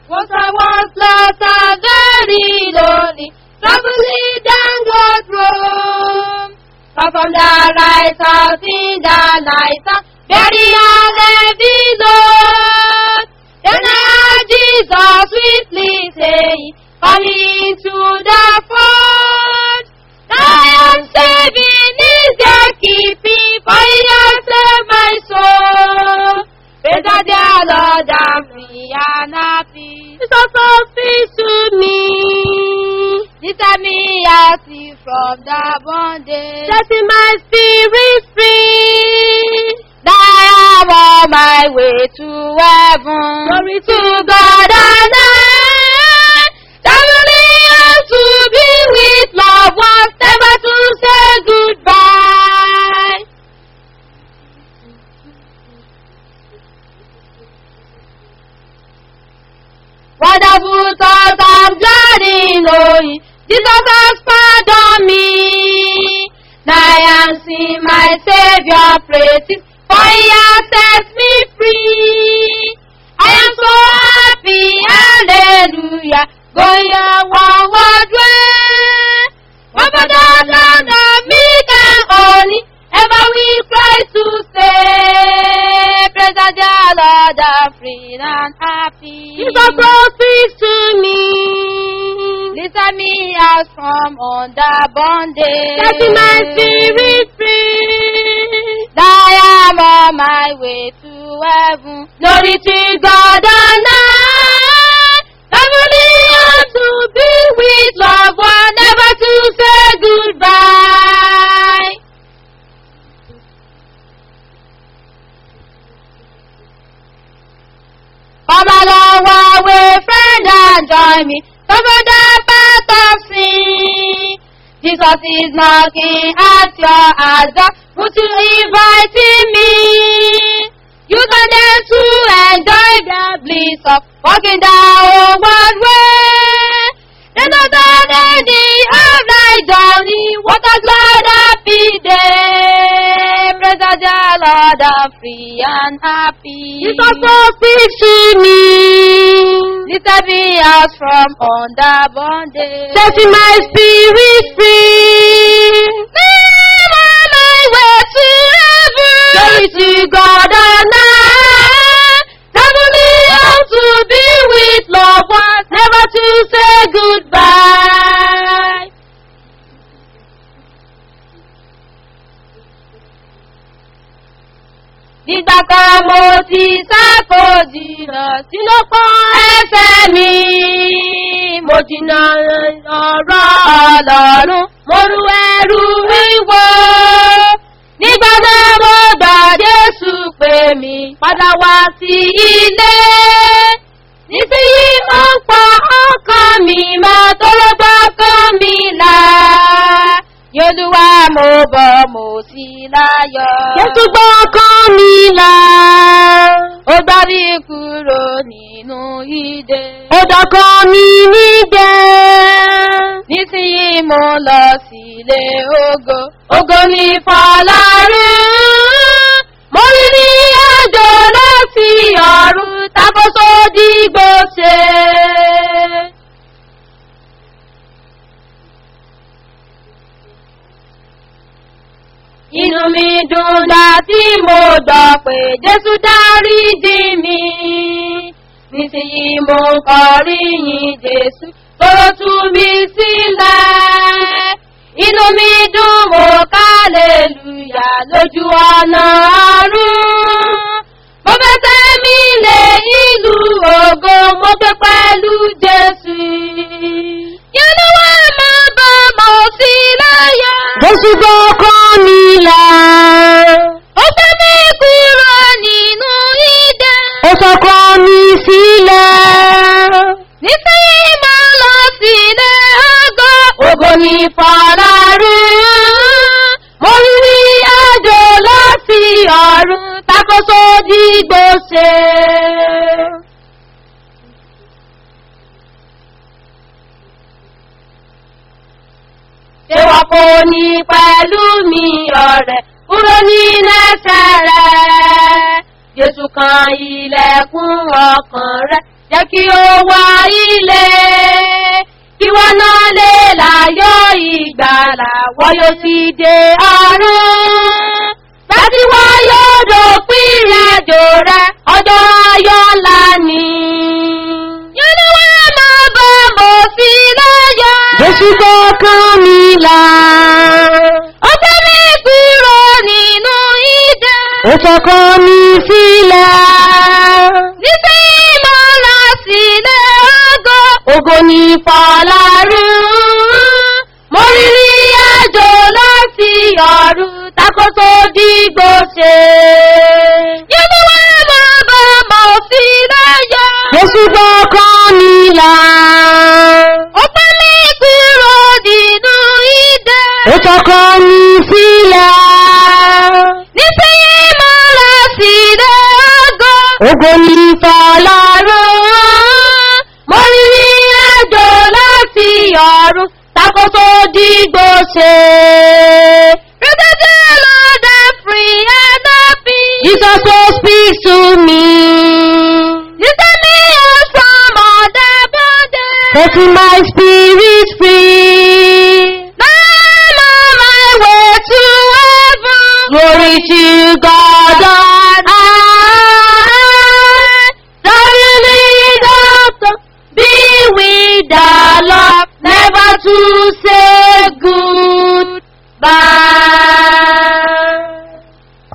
Once I was lost and very lonely, traveling down God's road. Far from the lighthouse in the night, very heavy load. Then I heard Jesus sweetly saying, Come into the fold. I am saving is the keeping, for he has saved my soul. Praise the dear Lord, I'm free and happy. Jesus so speaks to me. He set me out from the bondage. Setting my spirit free. Now I am on my way to heaven. Glory to God and I. Traveling on to be with loved ones, never to say goodbye. Wonderful thoughts I'm glad in knowing Jesus has pardoned me. Now I am seeing my Savior praises, for He has set me free. I am so happy, hallelujah, going a onward way. One for the land of meek and holy, ever we cry to say, praise the dear Lord, I'm free and happy. Jesus so speaks to me. Listen me out from under bondage. Setting my spirit free. I am on my way to heaven. Glory to God and I. Family and to be with loved one, never to say goodbye. Come along one way, friend, and join me. Cover the path of sin. Jesus is knocking at your door. Would you invite me? You can dare to enjoy the bliss of walking down one way. Then not on any of thy journey. What a glad happy day. Praise the dear Lord, I'm free and happy. Jesus so speaks to me. Little me out from under bondage. Setting my spirit free. Man on my way to heaven. Glory to God and I. Heavenly out to be with loved ones, never to say goodbye. Nígbà kan mo ti sáko jìnnà sínú pọ́n ẹsẹ̀ mi. Mo jìnnà ọ̀rọ̀ ọlọ́run, mo ru ẹrù wíwo. Nígbà náà mo gbà Jésù pè mí padà wá sí ilé. Nísìnyí ó ń pa ọkàn mi mọ́ tó ló gbọ́ kán mi là. Yolúwa mo bọ̀ mo sì láyọ̀. Jésù gbọ́ ọkàn mi là. Ó gbá mi kúrò nínú ìdè. Ó dọ̀kan mi nídẹ̀. Nísìnyí mo lọ sílé ògo. Ògo ní fọlárún. Mo rí ní àjò láti ọ̀run takoso dìgbò ṣe. Inú mi dùn gbà tí mo gbọ́ pé Jésù dáríjì mi. Nísìnyí mo ń kọrin yìn Jésù, kóró tú mi sílẹ̀. Inú mi dùn mo kálẹ̀lúyà lójú ọ̀nà ọ̀run. Mo fẹsẹ̀ mi lé ìlú ògo, mo gbé pẹ̀lú Jésù. Yẹ́núwá máa bá mọ̀ sí láyọ̀. Jésù gbọ́ ọkàn mi là. Ó gbé mi kúrò nínú ìdè. Ó sọkàn mi sílẹ̀. Nísìnyí máa lọ sílé ògo. Ògo ní fọlárún. Mo rí àjò láti ọ̀run takoso dìgbò ṣe. Ṣé wọn kò ní pẹ̀lú mi ọ̀rẹ́ kúrò nínú ẹsẹ̀ rẹ̀? Jésù kan ilẹ̀kùn ọkàn rẹ̀ jẹ́ kí ó wá ilé kí wọ́n náà lè láyọ̀ ìgbàlà wọ́n yóò sì dé ọ̀run láti wọ́n yóò dópin ìrìnàjò rẹ̀ ọjọ́ ayọ̀ ńlá ni. Yẹ́nìwá máa bọ̀ mọ̀ sí lọ́yọ̀. Jésù gbọ́kàn mi là. Ó fẹ́ mi kúrò nínú ìdè. Ó fọkàn mi sílẹ̀. Nísìnyí mo lọ sílé ògo. Ògo ní Fọlárún. Mo rírí àjò láti ọ̀run takoto dìgbò ṣe. Yẹ́nìwá máa bọ̀ mọ̀ sí lọ́yọ̀. Jésù gbọ́kàn mi là. Ó fẹ́ mi kúrò nínú ìdè. Ó fọkàn mi sílẹ̀. Nísìnyí mo lọ sílé ògo. Ògo ní Fọlárún. Mo rírí àjò láti ọ̀run takoto dìgbò ṣe. Rẹ́dẹ́dẹ́ ló dé free and happy. Jesus so speak to me. Listen me out from all the bondage. Setting my spirit free. Now I'm on my way to heaven. Glory to God on high. Suddenly doctor, be with the Lord, never to say goodbye.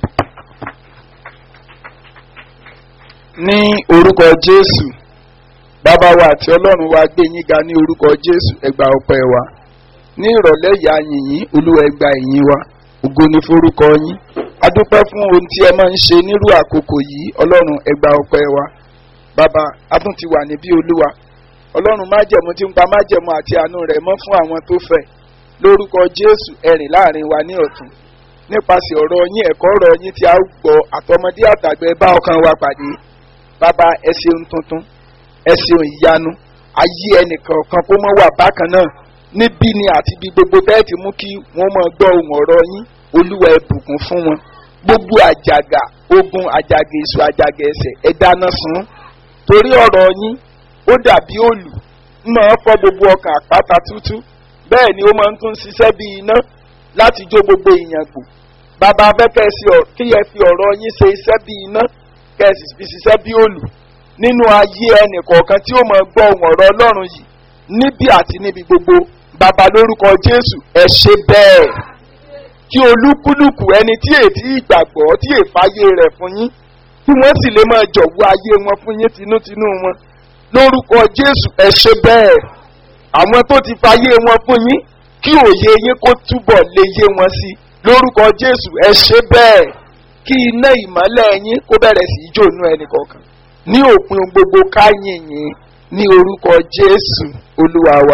ní orúkọ jésù bàbá wa àti ọlọ́run wa gbé yín ga ní orúkọ jésù ẹgbà ọpẹ́ wa ní ìrọ̀lẹ́ ìyá yìnyín olúwa ẹgbà ìyìn wa ògo ni forúkọ yín adúpẹ́ fún ohun tí ẹ máa ń ṣe nírú àkókò yìí ọlọ́run ẹgbà ọpẹ́ wa bàbá a tún ti wà níbí olúwa ọlọ́run májẹ̀mú tí ń pa májẹ̀mú àti àánú rẹ̀ mọ́ fún àwọn tó fẹ́ lórúkọ jésù ẹ̀rìn láàrin wa ní ọ̀tún nípasẹ̀ ọ̀rọ̀ yín ẹ̀kọ́ ọ̀rọ̀ yín tí a ó gbọ́ àtọmọdé àtàgbẹ́ bá ọkàn wa pàdé bàbá ẹ ṣeun tuntun ẹ ṣeun ìyanu ayé ẹnìkan kan kó mọ́ wà bákan náà níbí ni àti bí gbogbo bẹ́ẹ̀ ti mú kí wọ́n mọ̀ gbọ́ ohun ọ̀rọ̀ yín olúwa ẹ bùkún fún wọn gbogbo àjàgà ogun àjàgà èso àjàgà ẹsẹ̀ ẹ dáná sun torí ọ̀rọ̀ yín ó dàbí òlù máa fọ́ gbogbo ọkàn àpáta tútú bẹ́ẹ̀ ni ó máa ń tún ṣiṣẹ́ bí iná láti jó gbogbo ìyàn gbò bàbá afẹ́kẹ́ kí ẹ fi ọ̀rọ̀ yín ṣe iṣẹ́ bí iná kẹ́sì fi ṣiṣẹ́ bí òlù nínú ayé ẹnì kọ̀ọ̀kan tí ó máa gbọ́ ohun ọ̀rọ̀ ọlọ́run yìí níbí àti níbi gbogbo bàbá lórúkọ jésù ẹ ṣe bẹ́ẹ̀ kí olúkúlùkù ẹni tí ètí ìgbàgbọ́ tí èfáyé rẹ̀ fún yín tí wọ́n sì lè máa jọ̀wọ́ ayé wọn fún yín tinútinú wọn lórúkọ jésù ẹ ṣe bẹ́ẹ̀ àwọn tó ti fayé wọn fún yín kí òye yín kó túbọ̀ lè yé wọn sí lórúkọ jésù ẹ ṣe bẹ́ẹ̀ kí iná ìmọ́lẹ̀ yín kó bẹ̀rẹ̀ sí í jóònú ẹnì kọ̀ọ̀kan ní òpin gbogbo káyìn yín ní orúkọ jésù olúwa wa.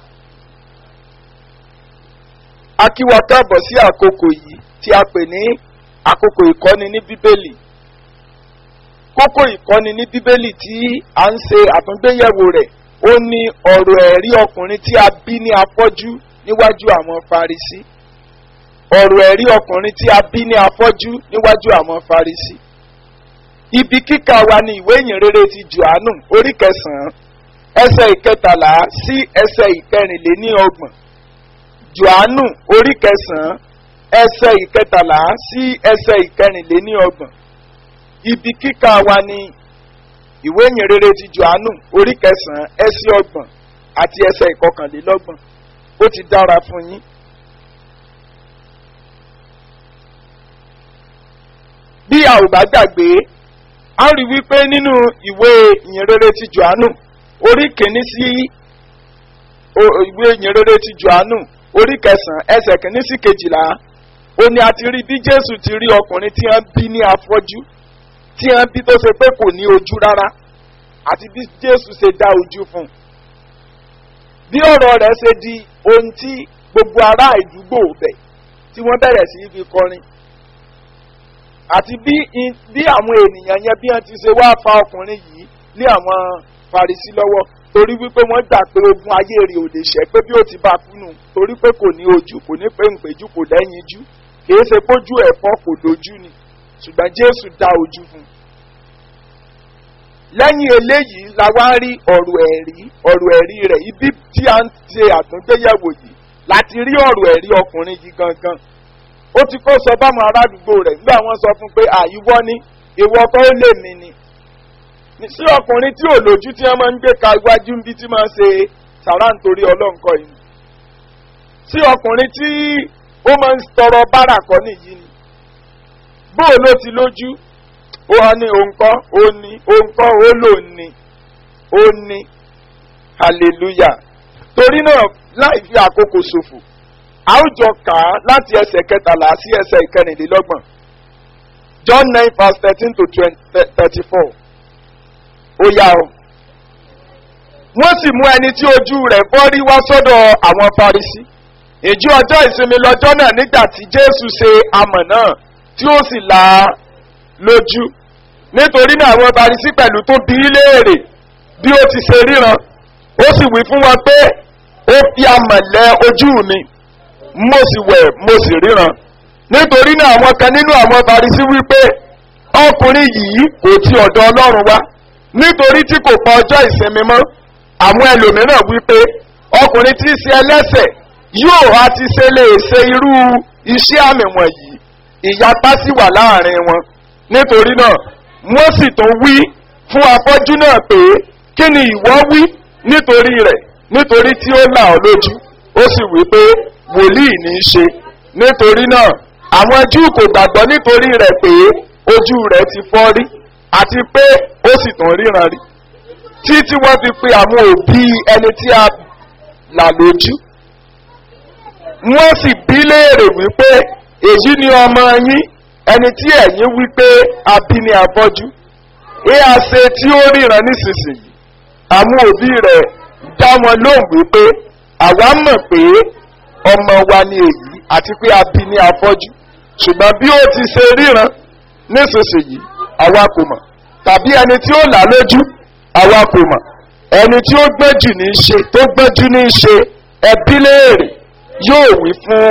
a kí wa káàbọ̀ sí àkókò yìí tí a pè ní àkókò ìkọ́ni ní bíbélì kókó ìkọ́ni ní bíbélì tí a ń ṣe àtúngbéyẹ̀wò rẹ̀ ó ní ọ̀rọ̀ ẹ̀rí ọkùnrin tí a bí ní afọ́jú níwájú àwọn farisí ọ̀rọ̀ ẹ̀rí ọkùnrin tí a bí ní afọ́jú níwájú àwọn farisí ibi kíkà wa ní ìwé ìyìnrere ti johannu orí kẹsàn-án ẹsẹ̀ ìkẹtàlá sí ẹsẹ̀ ìkẹrìnléníọgbọ̀n johannu orí kẹsàn-án ẹsẹ̀ ìkẹtàlá sí ẹsẹ̀ ìkẹrìnléníọgbọ̀n ibi kíkà wa ní ìwé ìyìnrere ti johannu orí kẹsàn-án ẹsẹ̀ ọgbọ̀n àti ẹsẹ̀ ìkọkànlélọ́gbọ̀n ó ti dára fún yín. bí a ò bá gbàgbé a rí wípé nínú ìwé ìyìnrere ti johannu orí kìíní sí ìwé ìyìnrere ti johannu orí kẹsàn-án ẹsẹ̀ kìíní sí kejìlá ó ní a ti rí bí jésù ti rí ọkùnrin tí wọ́n bí ní afọ́jú tí wọ́n bí tó ṣe pé kò ní ojú rárá àti bí jésù ṣe dá ojú fún un bí ọ̀rọ̀ rẹ̀ ṣe di ohun tí gbogbo ará ìdúgbò bẹ̀ tí wọ́n bẹ̀rẹ̀ sí fi kọrin àti bí bí àwọn ènìyàn yẹn bí wọn ti ṣe wá fa ọkùnrin yìí lé àwọn farisi lọ́wọ́ torí wípé wọ́n gbà pé ogun ayé rẹ̀ ò lè ṣẹ́ pé bí ó ti bá kúnnù torí pé kò ní ojú kò ní pé ńpéjú kò lẹ́yìn jú kìí ṣe pójú ẹ̀fọ́ kò lójú ni ṣùgbọ́n jésù dá ojú fún un. lẹ́yìn eléyìí la wá rí ọ̀rọ̀ ẹ̀rí ọ̀rọ̀ ẹ̀rí rẹ̀ ibi tí a ń ṣe àtúngbéyẹ̀wò yìí láti rí ọ̀rọ̀ ẹ̀rí ọkùnrin yìí gangan ó ti kó sọ báwọn aládùúgbò rẹ̀ nígbà wọ́n sọ fún pé àyíwọ́ ní ìwọ kọ́ ó lè mí ni sí ọkùnrin tí ò lójú tí wọ́n máa ń gbé ka iwájú níbi tí máa ń ṣe sàrà nítorí ọlọ́nkọ yìí sí ọkùnrin tí ó máa ń tọrọ bárà kọ́ nìyí ni bóò ló ti lójú ó wá ní òǹkọ́ ó ní òǹkọ́ ó lò ní ó ní hallelujah torí náà láì fi àkókò ṣòfò a ó jọ kà á láti ẹsẹ̀ kẹtàlá sí ẹsẹ̀ ìkẹrìnlélọ́gbọ̀n john nine verse thirteen to thirty four ó yá o wọ́n sì mú ẹni tí ojú rẹ̀ fọ́ rí wá sọ́dọ̀ àwọn farisi ìjú ọjọ́ ìsinmi lọ́jọ́ náà nígbà tí jésù ṣe amọ̀ náà tí ó sì là á lójú nítorí náà àwọn farisi pẹ̀lú tó bí í léèrè bí ó ti ṣe ríran ó sì wí fún wọn pé ó fi amọ̀ lẹ ojú mi mo sì wẹ̀ mo sì ríran nítorí náà àwọn kan nínú àwọn farisi wí pé ọkùnrin yìí kò ti ọ̀dọ̀ ọlọ́run wá nítorí tí kò pa ọjọ́ ìsinmi mọ́ àwọn ẹlòmíràn wí pé ọkùnrin tí í ṣe ẹlẹ́sẹ̀ yóò á ti ṣe lè ṣe irú iṣẹ́ àmì wọ̀nyí ìyapa sì wà láàrin wọn nítorí náà wọ́n sì tún wí fún afọ́jú náà pé kí ni ìwọ wí nítorí rẹ̀ nítorí tí ó là ọ́ lójú ó sì wí pé wòlíì ní í ṣe nítorí náà àwọn júù kò gbàgbọ́ nítorí rẹ̀ pé ojú rẹ̀ ti fọ́ rí àti pé ó sì tún ríran rí títí wọ́n fi pe àwọn òbí ẹni tí a là lójú wọ́n sì bí léèrè wípé èyí ni ọmọ yín ẹni tí ẹ̀yin wípé a bí ní afọ́jú ẹ á ṣe tí ó ríran nísinsìnyí àwọn òbí rẹ̀ dá wọn lóhùn wípé àwa mọ̀ pé ọmọ wa ni èyí àti pé a bí ní afọ́jú ṣùgbọ́n bí ó ti ṣe ríran nísinsìnyí àwa kò mọ̀ tàbí ẹni tí ó là lójú àwa kò mọ̀ ẹni tí ó gbẹ́jù ní í ṣe tó gbẹ́jù ní í ṣe ẹbí léèrè yóò wí fún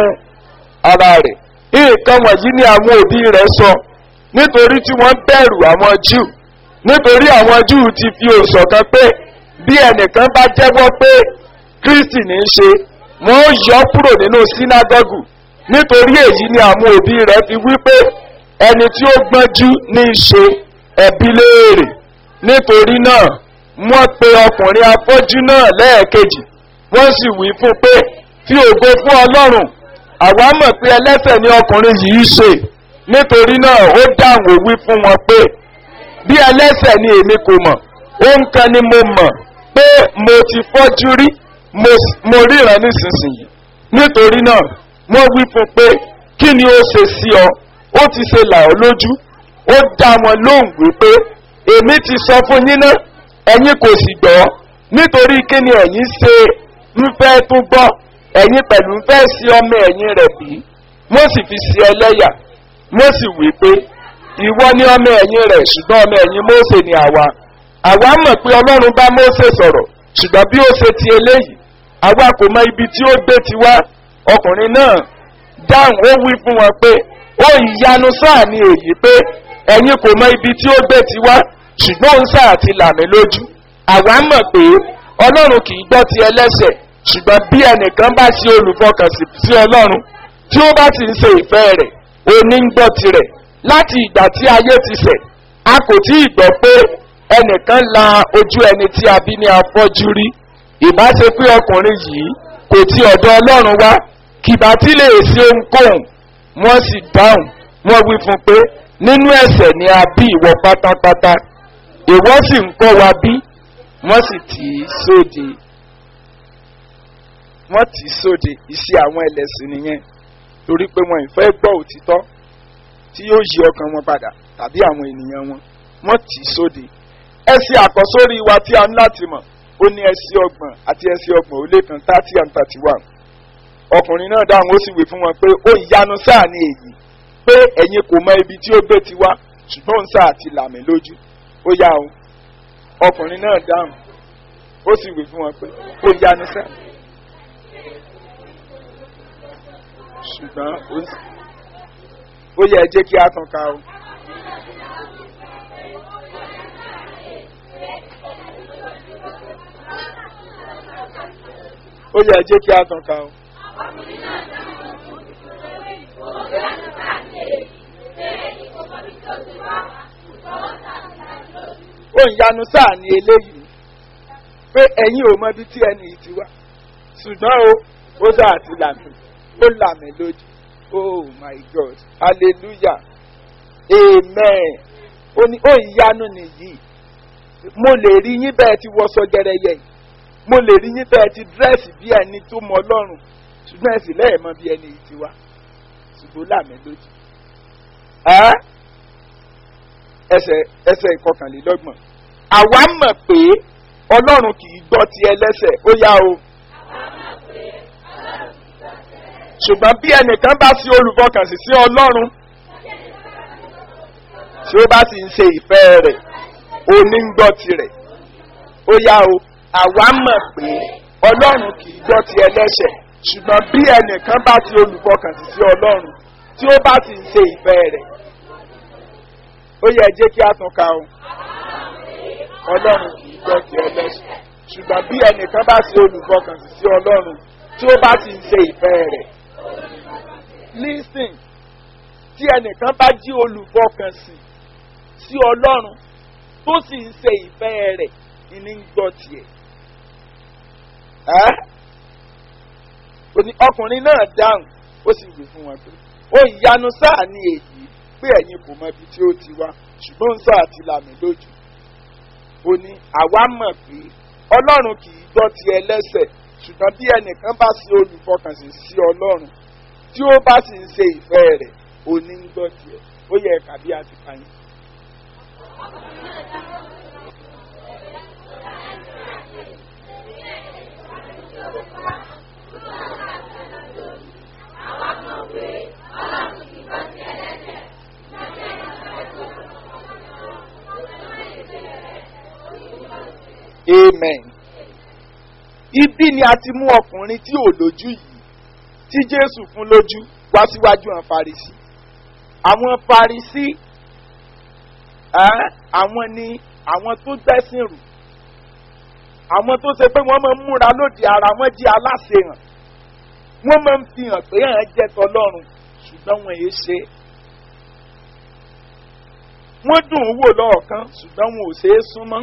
ara rẹ̀ nǹkan wọ̀nyí ni àwọn òbí rẹ̀ sọ nítorí tí wọ́n bẹ̀rù àwọn júù nítorí àwọn júù ti fi òṣọ̀kan pé bí ẹnìkan bá jẹ́wọ́ pé kristi ní í ṣe wọ́n ó yọ kúrò nínú sínágọ́gù nítorí èyí ni àwọn òbí rẹ̀ fi wí pé ẹni tí ó gbọ́njú ní í ṣe ẹbí léèrè nítorí náà wọ́n pe ọkùnrin afọ́jú náà lẹ́ẹ̀kejì wọ́n sì wí fún pé fi ògo fún ọlọ́run àwa mọ̀ pé ẹlẹ́sẹ̀ ni ọkùnrin yìí ṣe nítorí náà ó dáhùn òwí fún wọn pé bí ẹlẹ́sẹ̀ ni èmi kò mọ̀ ohun kan ni mo mọ̀ pé mo ti fọ́jú rí mo ríran nísinsìnyí nítorí náà wọ́n wí fún pé kí ni ó ṣe sí ọ ó ti ṣe là ọ́ lójú ó dá wọn lóhùn wípé èmi ti sọ fún yín náà ẹ̀yin kò sì gbọ́ nítorí kí ni ẹ̀yin ṣe ń fẹ́ tún gbọ́ ẹ̀yin pẹ̀lú ń fẹ́ sí ọmọ ẹ̀yìn rẹ̀ bí wọ́n sì fi ṣe ẹlẹ́yà wọ́n sì wí pé ìwọ ni ọmọ ẹ̀yìn rẹ̀ ṣùgbọ́n ọmọ ẹ̀yìn mósè ni àwa àwa mọ̀ pé ọlọ́run bá mósè sọ̀rọ̀ ṣùgbọ́n bí ó ṣe ti eléyìí àwa kò mọ ibi tí ó gbé ti wá ọkùnrin náà dáhùn ó wí fún wọn pé ó ìyanu sáà ni èyí pé ẹ̀yin kò mọ ibi tí ó gbé ti wá ṣùgbọ́n òun sáà ti là mí lójú àwa mọ̀ pé ọlọ́run kì í gbọ́ ti ẹlẹ́sẹ̀ ṣùgbọ́n bí ẹnìkan bá ṣe olùfọkànsí sí ọlọ́run tí ó bá sì ń ṣe ìfẹ́ rẹ̀ òní ń gbọ́ tirẹ̀ láti ìgbà tí ayé ti sẹ̀ a kò tí ì gbọ́ pé ẹnìkan la ojú ẹni tí a bí ní afọ́jú rí ìbá ṣe pé ọkùnrin yìí kò ti ọ̀dọ̀ ọlọ́run wá kìbá tí lè ṣe ohunkóhun wọ́n sì dáhùn wọ́n wí fún pé nínú ẹ̀sẹ̀ ni a bí ìwọ pátápátá ìwọ sì ń kọ́ wa bí wọ́n sì tì í sóde wọ́n tì í sóde iṣẹ́ àwọn ẹlẹ́sìn nìyẹn torí pé wọn ìfẹ́ gbọ́ òtítọ́ tí yóò yí ọkàn wọn padà tàbí àwọn ènìyàn wọn wọ́n tì í sóde ẹsẹ̀ àkọ́sórí wa tí a ń láti mọ̀ ó ní ẹsẹ̀ ọgbọ̀n àti ẹsẹ̀ ọgbọ̀n ó lé kan thirty and thirty one ọkùnrin náà dáhùn ó sì wí fún wọn pé ó ìyanu sáà ní èyí pé ẹ̀yin kò mọ ibi tí ó gbé ti wá ṣùgbọ́n òun sáà ti làmì lójú ó yá o ọkùnrin náà dáhùn ó sì wí fún wọn pé ó yanu sáà ṣùgbọ́n ó yẹ ẹ jẹ́ kí a tàn ká o. ó yẹ jẹ́ kí a tàn ká o. ó ń yanu sáà ní eléyìí pé ẹ̀yin ò mọ ibi tí ẹni yìí ti wá ṣùgbọ́n o ó dà àti làmì ó làmì lójú oh my god hallelujah amen ó ní ó ìyanu nìyí mo lè rí yín bẹ́ẹ̀ ti wọṣọ gẹrẹyẹ yìí mo lè rí yín bẹ́ẹ̀ ti dírẹ́sì bí ẹni tó mọ ọlọ́run ṣùgbọ́n ẹ̀sìn lẹ́yìn mọ bí ẹni yìí ti wá ṣùgbọ́n làmì lójú ẹ́ ẹsẹ̀ ẹsẹ̀ ìkọkànlélọ́gbọ̀n àwa mọ̀ pé ọlọ́run kì í gbọ́ ti ẹlẹ́sẹ̀ ó yá o. ṣùgbọ́n bí ẹnìkan bá sí olùfọkànsìn sí ọlọ́run tí ó bá sì ń ṣe ìfẹ́ rẹ̀ òní ń gbọ́ tirẹ̀ ó yá o àwa mọ̀ pé ọlọ́run kì í gbọ́ ti ẹlẹ́sẹ̀ ṣùgbọ́n bí ẹnìkan bá sí olùfọkànsìn sí ọlọ́run tí ó bá sì ń ṣe ìfẹ́ rẹ̀ ó yẹ jẹ́ kí a tún ka o ọlọ́run kì í gbọ́ ti ẹlẹ́sẹ̀ ṣùgbọ́n bí ẹnìkan bá sí olùfọkànsìn sí ọlọ́run tí ó bá sì ń ṣe ìfẹ́ rẹ̀ listen tí ẹnìkan bá jí olùfọkànsìn sí ọlọ́run tó sì ń ṣe ìfẹ́ rẹ̀ ìní ń gbọ́ tiẹ̀. ọkùnrin náà dáhùn ó sì wí fún wọn pé ó ìyanu sáà ní èyí pé ẹ̀yin kò mọ ibi tí ó ti wá ṣùgbọ́n ń sáà ti làmì lójú. ó ní àwa mọ̀ pé ọlọ́run kì í gbọ́ ti ẹlẹ́sẹ̀ ṣùgbọ́n bí ẹnìkan bá ṣe olùfọkànsìn sí ọlọ́run tí ó bá sì ń ṣe ìfẹ́ rẹ̀ òní ń gbọ́ tiẹ̀ ó yẹ ẹ̀ka bí a ti ka yín. amen ibi ni a ti mú ọkùnrin tí ò lójú yìí tí jésù fún lójú wá síwájú àwọn farisi àwọn farisi àwọn ni àwọn tó gbẹ́sìn rù àwọn tó ṣe pé wọ́n máa ń múra lòdì ara wọn jí aláṣehàn wọ́n máa ń fi hàn pé hàn jẹ́ tọlọ́run ṣùgbọ́n wọn èé ṣe wọ́n dùn ún wò lọ́ọ̀kan ṣùgbọ́n wọn ò ṣe é súnmọ́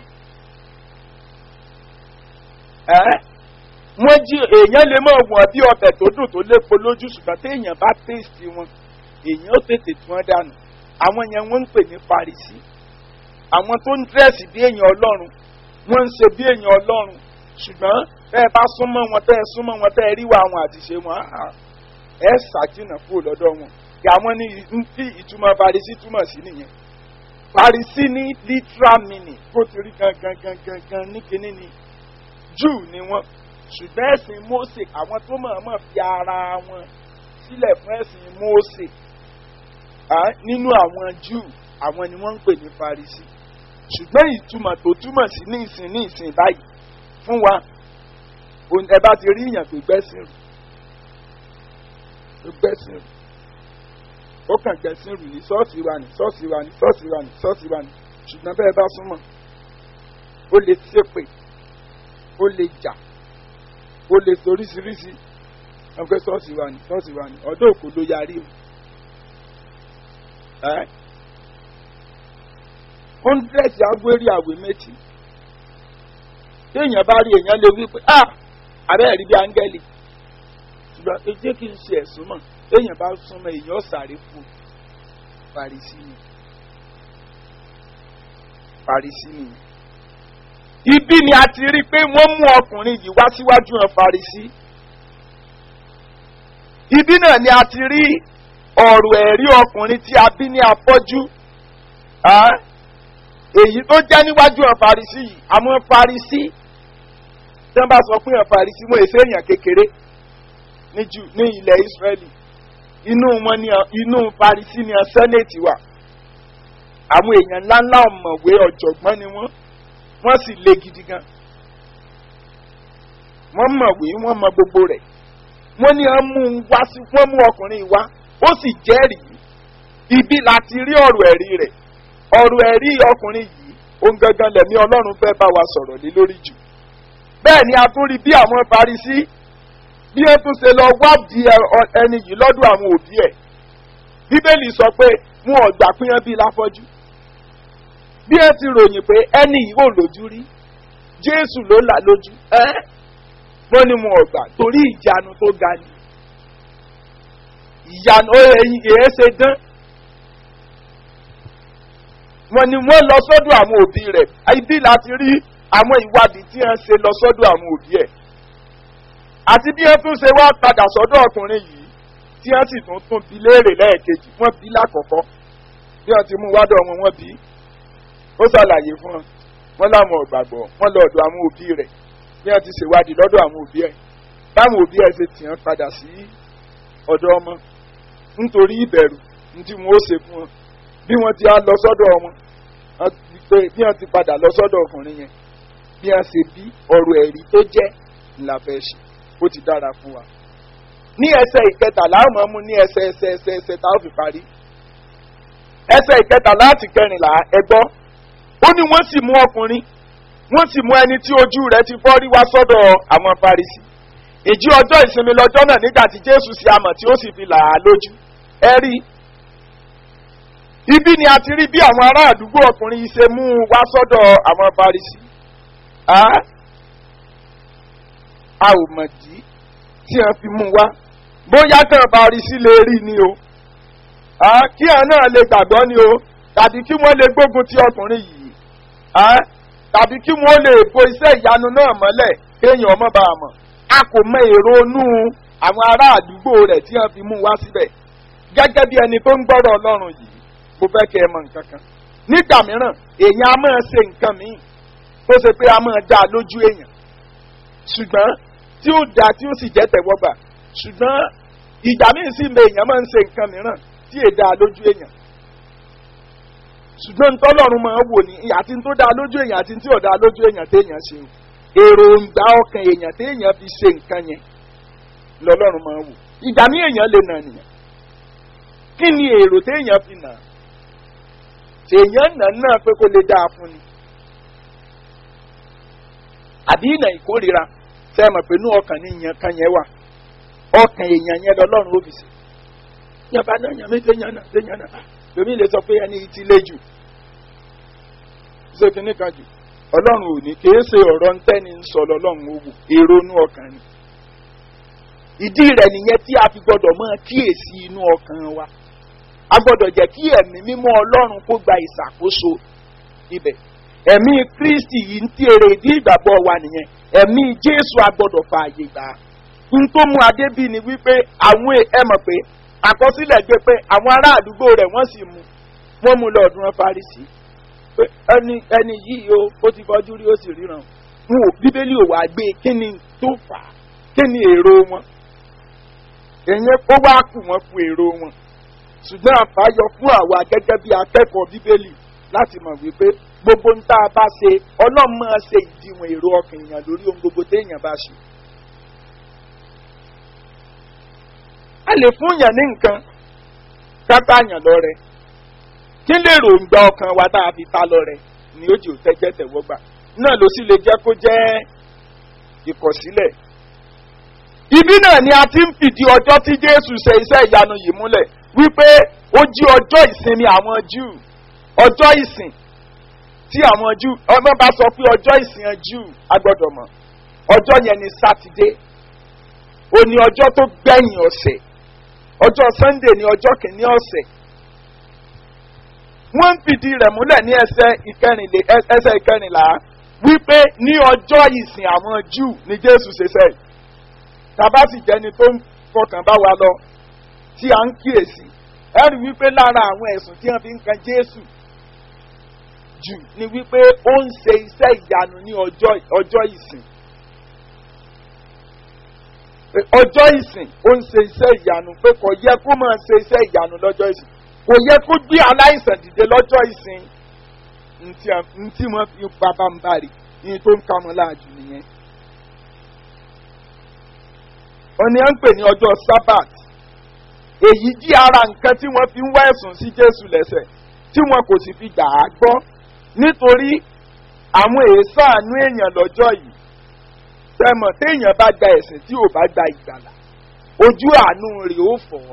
wọ́n jí èèyàn lè máa wọ̀n bí ọbẹ̀ tó dùn tó lépo lójú ṣùgbọ́n téèyàn bá tèèsì wọn èèyàn ó tètè tí wọ́n dànù àwọn yẹn wọ́n ń pè ní parisi àwọn tó ń dírẹ́sì bí èèyàn ọlọ́run wọ́n ń ṣe bí èèyàn ọlọ́run ṣùgbọ́n tẹ́ ẹ bá súnmọ́ wọn tẹ́ ẹ súnmọ́ wọn tẹ́ ẹ ríwá àwọn àtiṣe wọn ẹ ṣàjìnà kúrò lọ́dọ̀ wọn kí àwọn ní tí ìtumọ̀ parisi túmọ̀ sí nìyẹn parisi ní literal meaning kó ti rí gangan gangan gan ní kinní ni júù ni wọ́n ṣùgbọ́n ẹ̀sìn mose àwọn tó mọ̀ọ́mọ̀ fi ara wọn sílẹ̀ fún ẹ̀sìn mose nínú àwọn júù àwọn ni wọ́n ń pè ní farisi ṣùgbọ́n ìtumọ̀ tó túmọ̀ sí ní ìsìn ní ìsìn báyìí fún wa ẹ bá ti rí ìyàn tó gbẹ́sìn rù tó gbẹ́sìn rù ó kàn gbẹ́sìn rù ní ṣọ́ọ̀ṣì wa ní ṣọ́ọ̀ṣì wa ní ṣọ́ọ̀ṣì wa ní ṣọ́ọ̀ṣì wa ní ṣùgbọ́n bẹ́ẹ̀ bá súnmọ́ ó lè ṣépè ó lè jà ó lè soríṣiríṣi wọn fẹ́ ṣọ́ọ̀ṣì wa ní ṣọ́ọ̀ṣì wa ní ọdún òkú ló yarí o. hundred agbérí àwé méjì téèyàn bá rí èèyàn lè wí pé ah abẹ́rẹ́ rí bí áńgẹ́lì ṣùgbọ́n ẹ jẹ́ kí n ṣe ẹ̀sùn mọ̀ téèyàn bá súnmọ́ èèyàn sáré fún Fàrísì ni Fàrísì ni ibi ni a ti rí i pé wọ́n mú ọkùnrin yìí wá síwájú hàn Fàrísì ibi náà ni a ti rí ọ̀rọ̀ ẹ̀rí ọkùnrin tí a bí ní afọ́jú èyí tó jẹ́ níwájú hàn Fàrísì yìí àwọn Fàrísì tí wọ́n bá sọ pé hàn Fàrísì wọn èsè èèyàn kékeré ní ilẹ̀ Ísírẹ́lì inú wọn ni inú Fàrísì ni sẹ́nẹ̀tì wà àwọn èèyàn ńláńlá ọ̀mọ̀wé ọ̀jọ̀gbọ́n ni wọ́n wọ́n sì le gidi gan wọ́n mọ̀wé wọ́n mọ gbogbo rẹ̀ wọ́n ní wọ́n mú un wá sí wọ́n mú ọkùnrin wá ó sì jẹ́rìí ibi láti rí ọ̀rọ̀ ẹ̀rí rẹ̀ ọ̀rọ̀ ẹ̀rí ọkùnrin yìí ohun gangan lẹ̀mí ọlọ́run fẹ́ bá wa sọ̀rọ̀ lé lórí jù bẹ́ẹ̀ ni a tún rí bí àwọn Farisí bí ẹ tún ṣe lọ wádìí ẹ- ọ- ẹni yìí lọ́dọ̀ àwọn òbí ẹ̀ bíbélì sọ pé wọn ò gbà pín bíi láfọ́jú bí ẹ ti ròyìn pé ẹni yìí ò lójú rí jésù ló là lójú ẹ wọ́n ní wọn ò gbà torí ìyanu tó ga ni ìyanu ó ẹyin èé ṣe dán wọ́n ní wọ́n lọ sọ́dọ̀ àwọn òbí rẹ̀ ibi láti rí àwọn ìwádìí tí wọ́n ṣe lọ sọ́dọ̀ àwọn òbí ẹ̀ àti bí wọ́n tún ṣe wá padà sọ́dọ̀ ọkùnrin yìí tí wọ́n sì tún tún bi léèrè lẹ́ẹ̀kejì wọ́n bí lákọ̀ọ́kọ́ bí wọ́n ti mú wádọ̀ wọn wọ́n bí ó ṣàlàyé fún wọn wọ́n láwọn ọ̀gbàgbọ́ wọ́n lọ ọ̀dọ̀ àwọn òbí rẹ̀ bí wọ́n ti ṣèwádìí lọ́dọ̀ àwọn òbí ẹ̀ báwọn òbí ẹ̀ ṣe tì wọ́n padà sí ọ̀dọ̀ ọmọ nítorí ìbẹ̀rù ní tí wọ́n ó ṣe fún wọn bí wọ́n ti á lọ sọ́dọ̀ wọn wọ́n ti pé bí wọ́n ti padà lọ sọ́dọ̀ ọkùnrin yẹn bí wọ́n ṣe bí ọ̀rọ̀ ẹ̀rí tó jẹ́ ńlá fẹ́ ṣe ó ti dára fún wa. ní ẹsẹ̀ ìkẹtàlá àmọ́ mú ní ẹsẹ̀ ẹsẹ̀ ẹsẹ̀ ẹsẹ̀ tá a fi parí. ẹsẹ̀ ìkẹtàlá àti kẹrìnlá ẹgbọ́ ó ní wọ́n sì mú ọkùnrin wọ́n sì mú ẹni tí ojú rẹ̀ ti fọ́ rí wá sọ́dọ̀ àwọn farisi. ìjí ọjọ́ ìsinmi lọ́jọ́ náà nígbà tí jésù sì amọ̀ tí ó sì fi là á lójú. ẹ rí ibi ni a ti rí bí àwọn ará àdúgbò ọkùnrin yìí ṣe mú un wá sọ́dọ̀ àwọn farisi. Ah? a ò mọ̀ jí tí wọ́n fi mú wá bóyá tán bá rí sí lè rí ni o Ah, kí ẹ̀ náà lè gbàgbọ́ ni o tàbí kí wọ́n lè gbógun ti ọkùnrin yìí Ah, tàbí kí wọ́n lè bo iṣẹ́ ìyanu náà mọ́lẹ̀ kéèyàn ọmọ bá a mọ̀ a kò mọ èrò inú àwọn ará àdúgbò rẹ̀ tí wọ́n fi mú wá síbẹ̀ gẹ́gẹ́ bí ẹni tó ń gbọ́rọ̀ ọlọ́run yìí mo fẹ́ kẹ́ ẹ mọ nǹkan kan nígbà mìíràn èèyàn á máa ṣe nǹkan míì tó ṣe pé a máa dá a lójú èèyàn ṣùgbọ́n tí ó da tí ó sì jẹ́ tẹ̀wọ́gbà ṣùgbọ́n ìgbà míì sì mọ èèyàn máa ń ṣe nǹkan mìíràn tí è da lójú èèyàn ṣùgbọ́n ntọ́lọ́run máa ń wò ní àti tó da lójú èèyàn àti tí ò da lójú èèyàn téèyàn ṣe o èròǹgbà ọkàn èèyàn téèyàn fi ṣe nǹkan yẹn lọ́lọ́run máa ń wò ìgbà míì èèyàn lè nà nìyẹn kí ni èrò téèyàn fi nà èèyàn nà náà pé kó lè dáa fún ni àbí ìnà ìkórira tẹ́ ẹ mọ̀ pé inú ọkàn ní ìyẹn kan yẹn wà ọkàn èèyàn yẹn lọ́lọ́run ó fi sí. yàrá náà yàn mí téèyàn náà téèyàn náà lómi lè sọ pé ẹni tí lé jù ṣé kìíní kan jù ọlọ́run ò ní kìí ṣe ọ̀rọ̀ ntẹ́ni ń sọ lọ́lọ́run ó wù èrò inú ọkàn ni. ìdí rẹ̀ nìyẹn tí a fi gbọ́dọ̀ máa kíyèsí inú ọkàn wa a gbọ́dọ̀ jẹ́ kí ẹ̀mí mímọ́ ọlọ́run kó gba ìṣàkóso ibẹ̀ ẹ̀mí kristi yìí ń tí èrè ìdí ìgbàgbọ́ wa nìyẹn ẹ̀mí jésù agbọ́dọ̀ fààyè gbà á n tó mú adé bí ni wípé àwọn ẹ mọ̀ pé àkọsílẹ̀ gbé pé àwọn ará àdúgbò rẹ̀ wọ́n sì mú wọ́n mú lọ́ọ̀dún farisi pé ẹni ẹni yìí o ó ti fọjú rí ó sì ríran wọn ò bíbélì ò wá gbé kí ni tó fà á kí ni èrò wọn èyí ó wá kù wọn kú èrò wọn ṣùgbọ́n àbáyọ fún àwa gẹ́gẹ́ bí akẹ́kọ̀ọ́ bíbélì láti mọ̀ wípé gbogbo ń tá a bá ṣe ọlọ́run máa ṣe ìdíwọ̀n èrò ọkàn èèyàn lórí ohun gbogbo téèyàn bá ṣe. a lè fún yàn ní nǹkan kápá yàn lọ́rẹ kí lè ròǹgbà ọkàn wa tá a fi ta lọ́rẹ ni ó jì ó tẹ́jẹ́ tẹ̀wọ́gbà náà ló sì lè jẹ́ kó jẹ́ ìkọ̀sílẹ̀. ibi náà ni a ti ń fìdí ọjọ́ tí jésù ṣe iṣẹ́ ìyanu yìí múlẹ̀ wípé ó jí ọjọ́ ìsinmi àwọn júù ọjọ́ ìsìn tí àwọn júù ọmọ bá sọ pé ọjọ́ ìsìn júù agbọ́dọ̀ mọ̀ ọjọ́ yẹn ni sátidé ó ní ọjọ́ tó gbẹ̀yìn ọ̀sẹ̀ ọjọ́ sunday ní ọjọ́ kìíní ọ̀sẹ̀ wọ́n ń fìdí rẹ̀ múlẹ̀ ní ẹsẹ̀ ìkẹrìnlá wípé ní ọjọ́ ìsìn àwọn júù ni jésù ṣe sẹ́yìn tàbá sì jẹ́ni tó ń fọkàn bá wa lọ tí a ń kíyèsí ẹ rí wípé lára àwọn ẹ̀sùn tí wọ́n fi ń kan jésù jù ni wípé ó ń ṣe iṣẹ́ ìyanu ní ọjọ́ ìsìn ọjọ́ ìsìn ó ń ṣe iṣẹ́ ìyanu pé kò yẹ kó máa ṣe iṣẹ́ ìyanu lọ́jọ́ ìsìn kò yẹ kó gbé aláìsàn dìde lọ́jọ́ ìsìn ntí wọ́n fi bàbá ń bari ní tó ń ka wọn láàjù nìyẹn. òní à ń pè ní ọjọ́ sábàt èyí jí ara nǹkan tí wọ́n fi ń wá ẹ̀sùn sí jésù lẹ́sẹ̀ tí wọn kò sì fi gbà á gbọ́ nítorí àwọn èèsàánú èèyàn lọ́jọ́ yìí sẹ́mọ̀ téèyàn bá gba ẹ̀sìn tí ò bá gba ìgbàlà ojú àánú rẹ̀ ó fọ́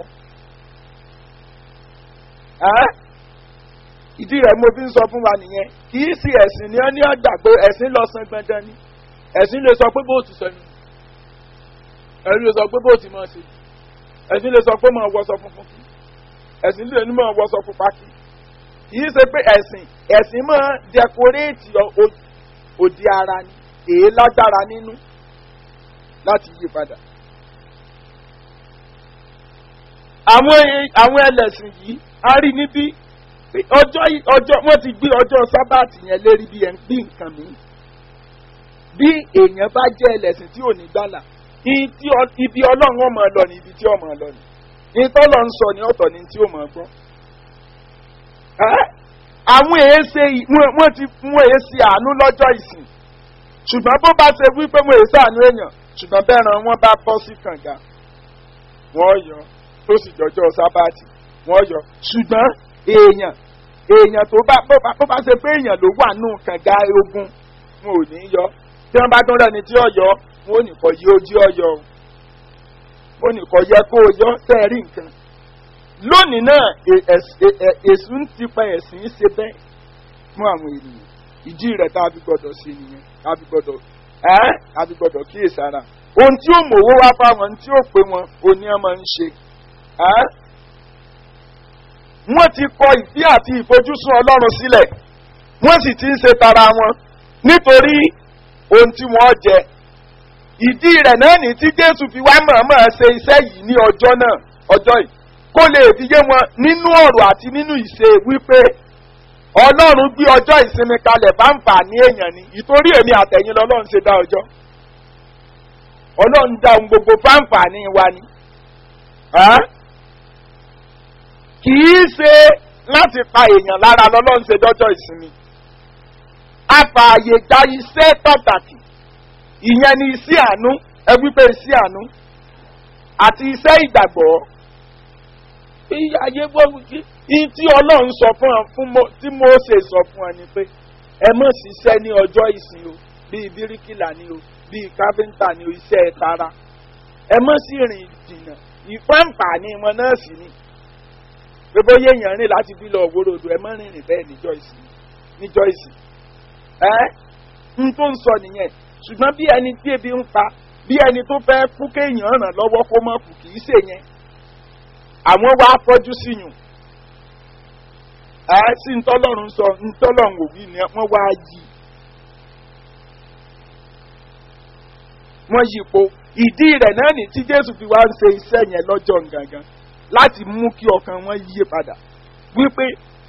ẹ́ ìdí rẹ̀ mo fi ń sọ fún wa nìyẹn kì í sí ẹ̀sìn ni wọ́n ní ọgbà pé ẹ̀sìn lọ san gbọ̀ngàn ni ẹ̀sìn lè sọ pé bó ti sẹ́nu ẹ̀sìn lè sọ pé bó ti máa ṣe ẹ̀sìn lè sọ pé máa wọṣọ funfun kí ẹ̀sìn lè ní máa wọṣọ pupa kí kì í ṣe pé ẹ̀sìn ẹ̀sìn máa dẹkoréètì òdi ara ni èé lágbára nínú láti yí padà. àwọn àwọn ẹlẹ́sìn yìí a rí níbí ọjọ́ ọjọ́ wọ́n ti gbé ọjọ́ sábàtì yẹn lérí bí ẹ̀ ń gbé nǹkan mi. bí èèyàn bá jẹ́ ẹlẹ́sìn tí ò ní gbàlà ibi ọlọ́run ọmọ lọ ní ibi tí ọmọ lọ ní ìtọ́lọ̀ ń sọ ní ọ̀tọ̀ ní tí ó mọ̀ gbọ́. àwọn èéṣe wọ́n ti wọ́n èéṣe àánú lọ́jọ́ ìsìn ṣùgbọ́n bó bá ṣe wípé wọ́n èéṣe àánú èèyàn ṣùgbọ́n bẹ́ẹ̀ ran wọ́n bá bọ́ sí kànga wọ́n yọ tó sì jọjọ́ sábàtì wọ́n yọ ṣùgbọ́n èèyàn èèyàn tó bá bó bá ṣe pé èèyàn ló wà nù kànga ogun wọn ò ní yọ tí wọ́n bá tún rẹ̀ ní tí ọ̀yọ́ wọn ò ní kọ́ yí ojú ọ̀yọ́ o ó ní kò yẹ kó o yọ sẹ́ẹ̀rí nǹkan lónìí náà èsù ń tipa ẹ̀sìn ṣe bẹ́ẹ̀ fún àwọn ènìyàn ìdí rẹ̀ tá a fi gbọ́dọ̀ ṣe nìyẹn tá a fi gbọ́dọ̀ ẹ́ a fi gbọ́dọ̀ kíyèsára ohun tí ó mòwó wá fáwọn ohun tí ó pé wọn òní ẹ máa ń ṣe ẹ́ wọ́n ti kọ ìdí àti ìfojúsùn ọlọ́run sílẹ̀ wọ́n sì ti ń ṣe tara wọn nítorí ohun tí wọ́n jẹ ìdí rẹ̀ náà ní tí jésù fi wá mọ̀ọ́mọ̀ ṣe iṣẹ́ yìí ní ọjọ́ náà ọjọ́ yìí kó lè fi yé wọn nínú ọ̀rọ̀ àti nínú ìṣe wípé ọlọ́run gbé ọjọ́ ìsinmi kalẹ̀ bá ń fà ní èèyàn ni ìtorí èmi àtẹ̀yìn lọ́lọ́run ṣe dá ọjọ́ ọlọ́run dá ohun gbogbo fáǹfà ní wa ni kì í ṣe láti pa èèyàn lára lọ́lọ́run ṣe dọ́jọ́ ìsinmi afààyè gba iṣẹ́ pàtàkì ìyẹn ni iṣẹ́ àánú ẹ wípé iṣẹ́ àánú àti iṣẹ́ ìgbàgbọ́ ayé gbọ́dọ̀ tí ọlọ́run sọ fún ọ fún mo tí mose sọ fún ọ ni pé ẹ mọ̀ ṣiṣẹ́ ní ọjọ́ ìsìn o bíi bíríkìlà ni o bíi káfíńtà ni o iṣẹ́ tara ẹ mọ̀ sí rìn jìnnà ìfáǹfààní wọn náà sì ni pé bóyá èèyàn rìn láti bí lọ òwúrò odò ẹ mọ̀ rìnrìn bẹ́ẹ̀ níjọ́ ìsìn níjọ́ ìsìn ẹ́ n tó ń sọ nìyẹn ṣùgbọ́n bí ẹni tí ebi ń pa bí ẹni tó fẹ́ kú kéèyàn ràn lọ́wọ́ kó mọ̀ kù kì í ṣe yẹn àwọn wá fọ́jú sí yùn ẹ sí ntọ́lọ́run sọ ntọ́lọ́run òwì ni wọ́n wá yí wọ́n yí po ìdí rẹ̀ náà ní tí jésù fi wá ń ṣe iṣẹ́ yẹn lọ́jọ́ gangan láti mú kí ọkàn wọn yíye padà wípé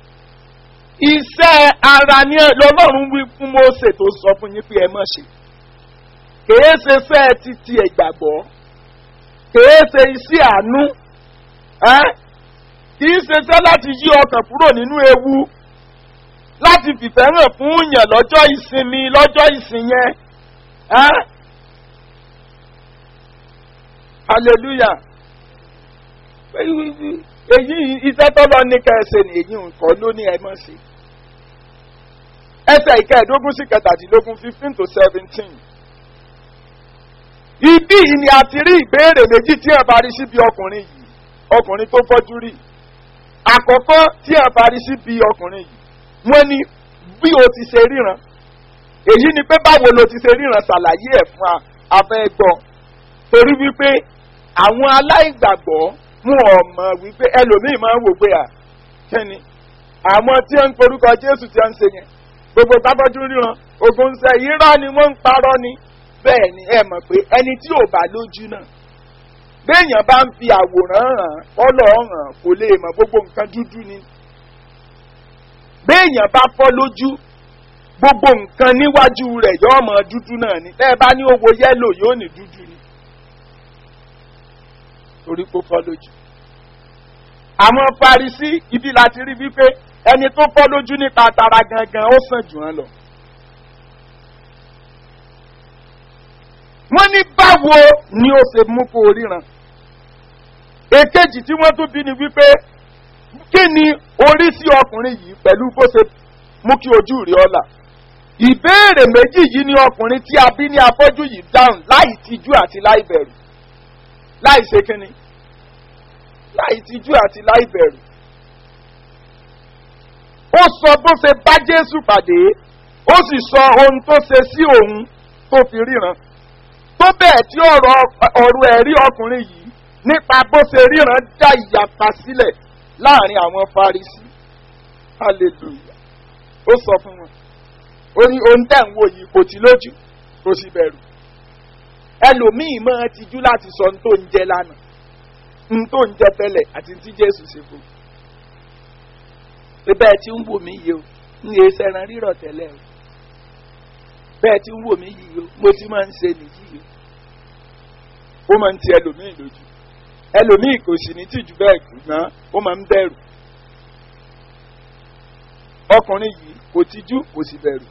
iṣẹ́ ara ni lọ́lọ́run wí fún mose tó sọ fún yín pé ẹ má ṣe kèé ṣe fẹ́ títí ẹ̀gbàgbọ́ kèé ṣe iṣẹ́ àánú kì í ṣeṣẹ́ láti yí ọkàn kúrò nínú ewu láti fìfẹ́ hàn fún yàn lọ́jọ́ ìsinmi lọ́jọ́ ìsìn yẹn hallelujah èyí iṣẹ́ tọ́lọ́ ní kẹsẹ̀ ní èyí nǹkan ló ní ẹ mọ̀ sí ẹsẹ̀ ìkẹẹ̀ẹ́dógún sí kẹtàdínlógún fifteen to seventeen ibí yìí ni a ti rí ìbéèrè méjì tí ẹ bá rí síbi ọkùnrin yìí ọkùnrin tó fọ́jú rí àkọ́kọ́ tí ẹ bá rí síbi ọkùnrin yìí wọ́n ní bí o ti ṣe ríran èyí ni pé báwo lo ti ṣe ríran ṣàlàyé ẹ̀ fún afẹ́ gbọ́ torí wípé àwọn aláìgbàgbọ́ mú ọmọ wípé ẹlòmíì máa ń wò pé à kẹ́ni àwọn tí ń porúkọ jésù tí ń ṣe yẹn gbogbo tábọ́jú ríran ogun ń sẹ́ irọ́ ni wọ́n ń parọ́ ni bẹ́ẹ̀ ni ẹ mọ̀ pé ẹni tí ò bá lójú náà béèyàn bá ń fi àwòrán hàn kọ́lọ̀ hàn kò lè mọ̀ gbogbo nǹkan dúdú ni béèyàn bá fọ́ lójú gbogbo nǹkan níwájú rẹ̀ yóò mọ̀ dúdú náà ni tẹ́ ẹ bá ní owó yẹ́lò yóò ní dúdú ni torí kó fọ́ lójú. àwọn parisí ibi láti rí wípé ẹni tó fọ́ lójú nípa tara gangan ó sàn jù wọ́n lọ. wọ́n ní báwo ni ó ṣe mú kó ríran. èkejì tí wọ́n tún bí ni wípé kí ni orí sí ọkùnrin yìí pẹ̀lú bó ṣe mú kí ojú rí ọ̀la. ìbéèrè méjì yìí ni ọkùnrin tí a bí ní afọ́jú yìí dáhùn láì tijú àti láì bẹ̀rù láì ṣe kínni láì tijú àti láì bẹ̀rù. ó sọ bó ṣe bá jésù pàdé ó sì sọ ohun tó ṣe sí òun tó fi ríran tó bẹ́ẹ̀ tí ọ̀rọ̀ ọ̀rọ̀ ẹ̀rí ọkùnrin yìí nípa bó ṣe ríran dá ìyapa sílẹ̀ láàrin àwọn farisi hallelujah ó sọ fún wọn ó ní ohun tẹ̀ ń wò yìí kò tí lójú kò sì bẹ̀rù ẹlòmíì máa tijú láti sọ ohun tó ń jẹ lánàá ohun tó ń jẹ tẹ́lẹ̀ àti tí jésù ṣe fún un bẹ́ẹ̀ tí ń wò mí yìí o ń lè sẹ́ran rírọ̀ tẹ́lẹ̀ o bẹ́ẹ̀ tí ń wò mí yìí o mo ti máa ń ṣe nìyí o ó máa ń ti ẹlòmíì lójú ẹlòmíì kò sì ní tìjú bẹ́ẹ̀ ṣùgbọ́n ó máa ń bẹ̀rù ọkùnrin yìí kò tijú kò sì bẹ̀rù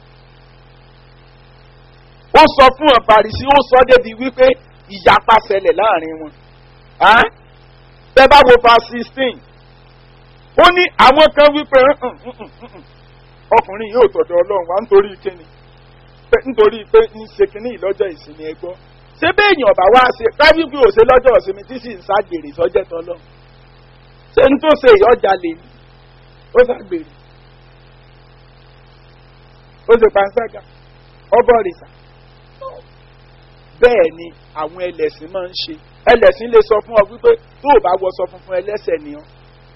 ó sọ fún ọ̀parìsí ó sọ débi wípé ìyapa ṣẹlẹ̀ láàrin wọn bẹ́ẹ̀ bá wo fa sixteen ó ní àwọn kan wípé ọkùnrin yóò tọ̀dọ̀ ọlọ́run wá nítorí kíni nítorí pé ń ṣe kíní ìlọ́jọ́ ìsinmi ẹgbọ́ ṣé béèyàn ọ̀bà wá ṣe kájú bí òṣè lọ́jọ́ ìsinmi tí sì ń ṣàgbèrè sọ́jẹ́ tọ́lọ́ ṣé ń tó ṣe ìyọ́jà lè ní ó ṣàgbèrè ó ṣe pàǹsága ọbọ̀ rìsà bẹ́ẹ̀ ni àwọn ẹlẹ́sìn máa ń ṣe ẹlẹ́sìn lè sọ fún ọ wípé tó o bá wọṣọ funfun ẹlẹ́sẹ̀ ni ọ́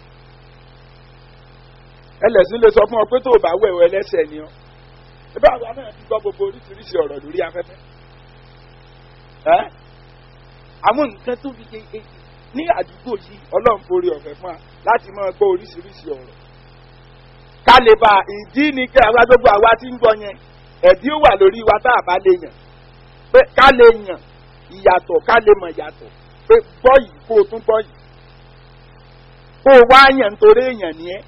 ẹlẹ́sìn lè sọ fún ọ pé tó o bá wẹ̀wọ̀ ẹlẹ́sẹ̀ ni ọ́ ẹbí àwa náà ti gbọ́ gbogbo oríṣiríṣi ọ̀rọ̀ lórí afẹ́fẹ́ ẹ́ àwọn nǹkan tó fi ṣe ní àdúgbò yìí ọlọ́run forí ọ̀fẹ́ fún wa láti máa gbọ́ oríṣiríṣi ọ̀rọ̀ ká lè bá ìdí ni kí àwa gbogbo àwa ti ń gbọ́ yẹn ẹ̀dí ó wà lórí wa tá a bá lè yàn pé ká lè yàn ìyàtọ̀ ká lè mọ̀ ìyàtọ̀ pé gbọ́ yìí kó o tún gbọ́ yìí kó o wá yàn nítorí èèyàn ni ẹ́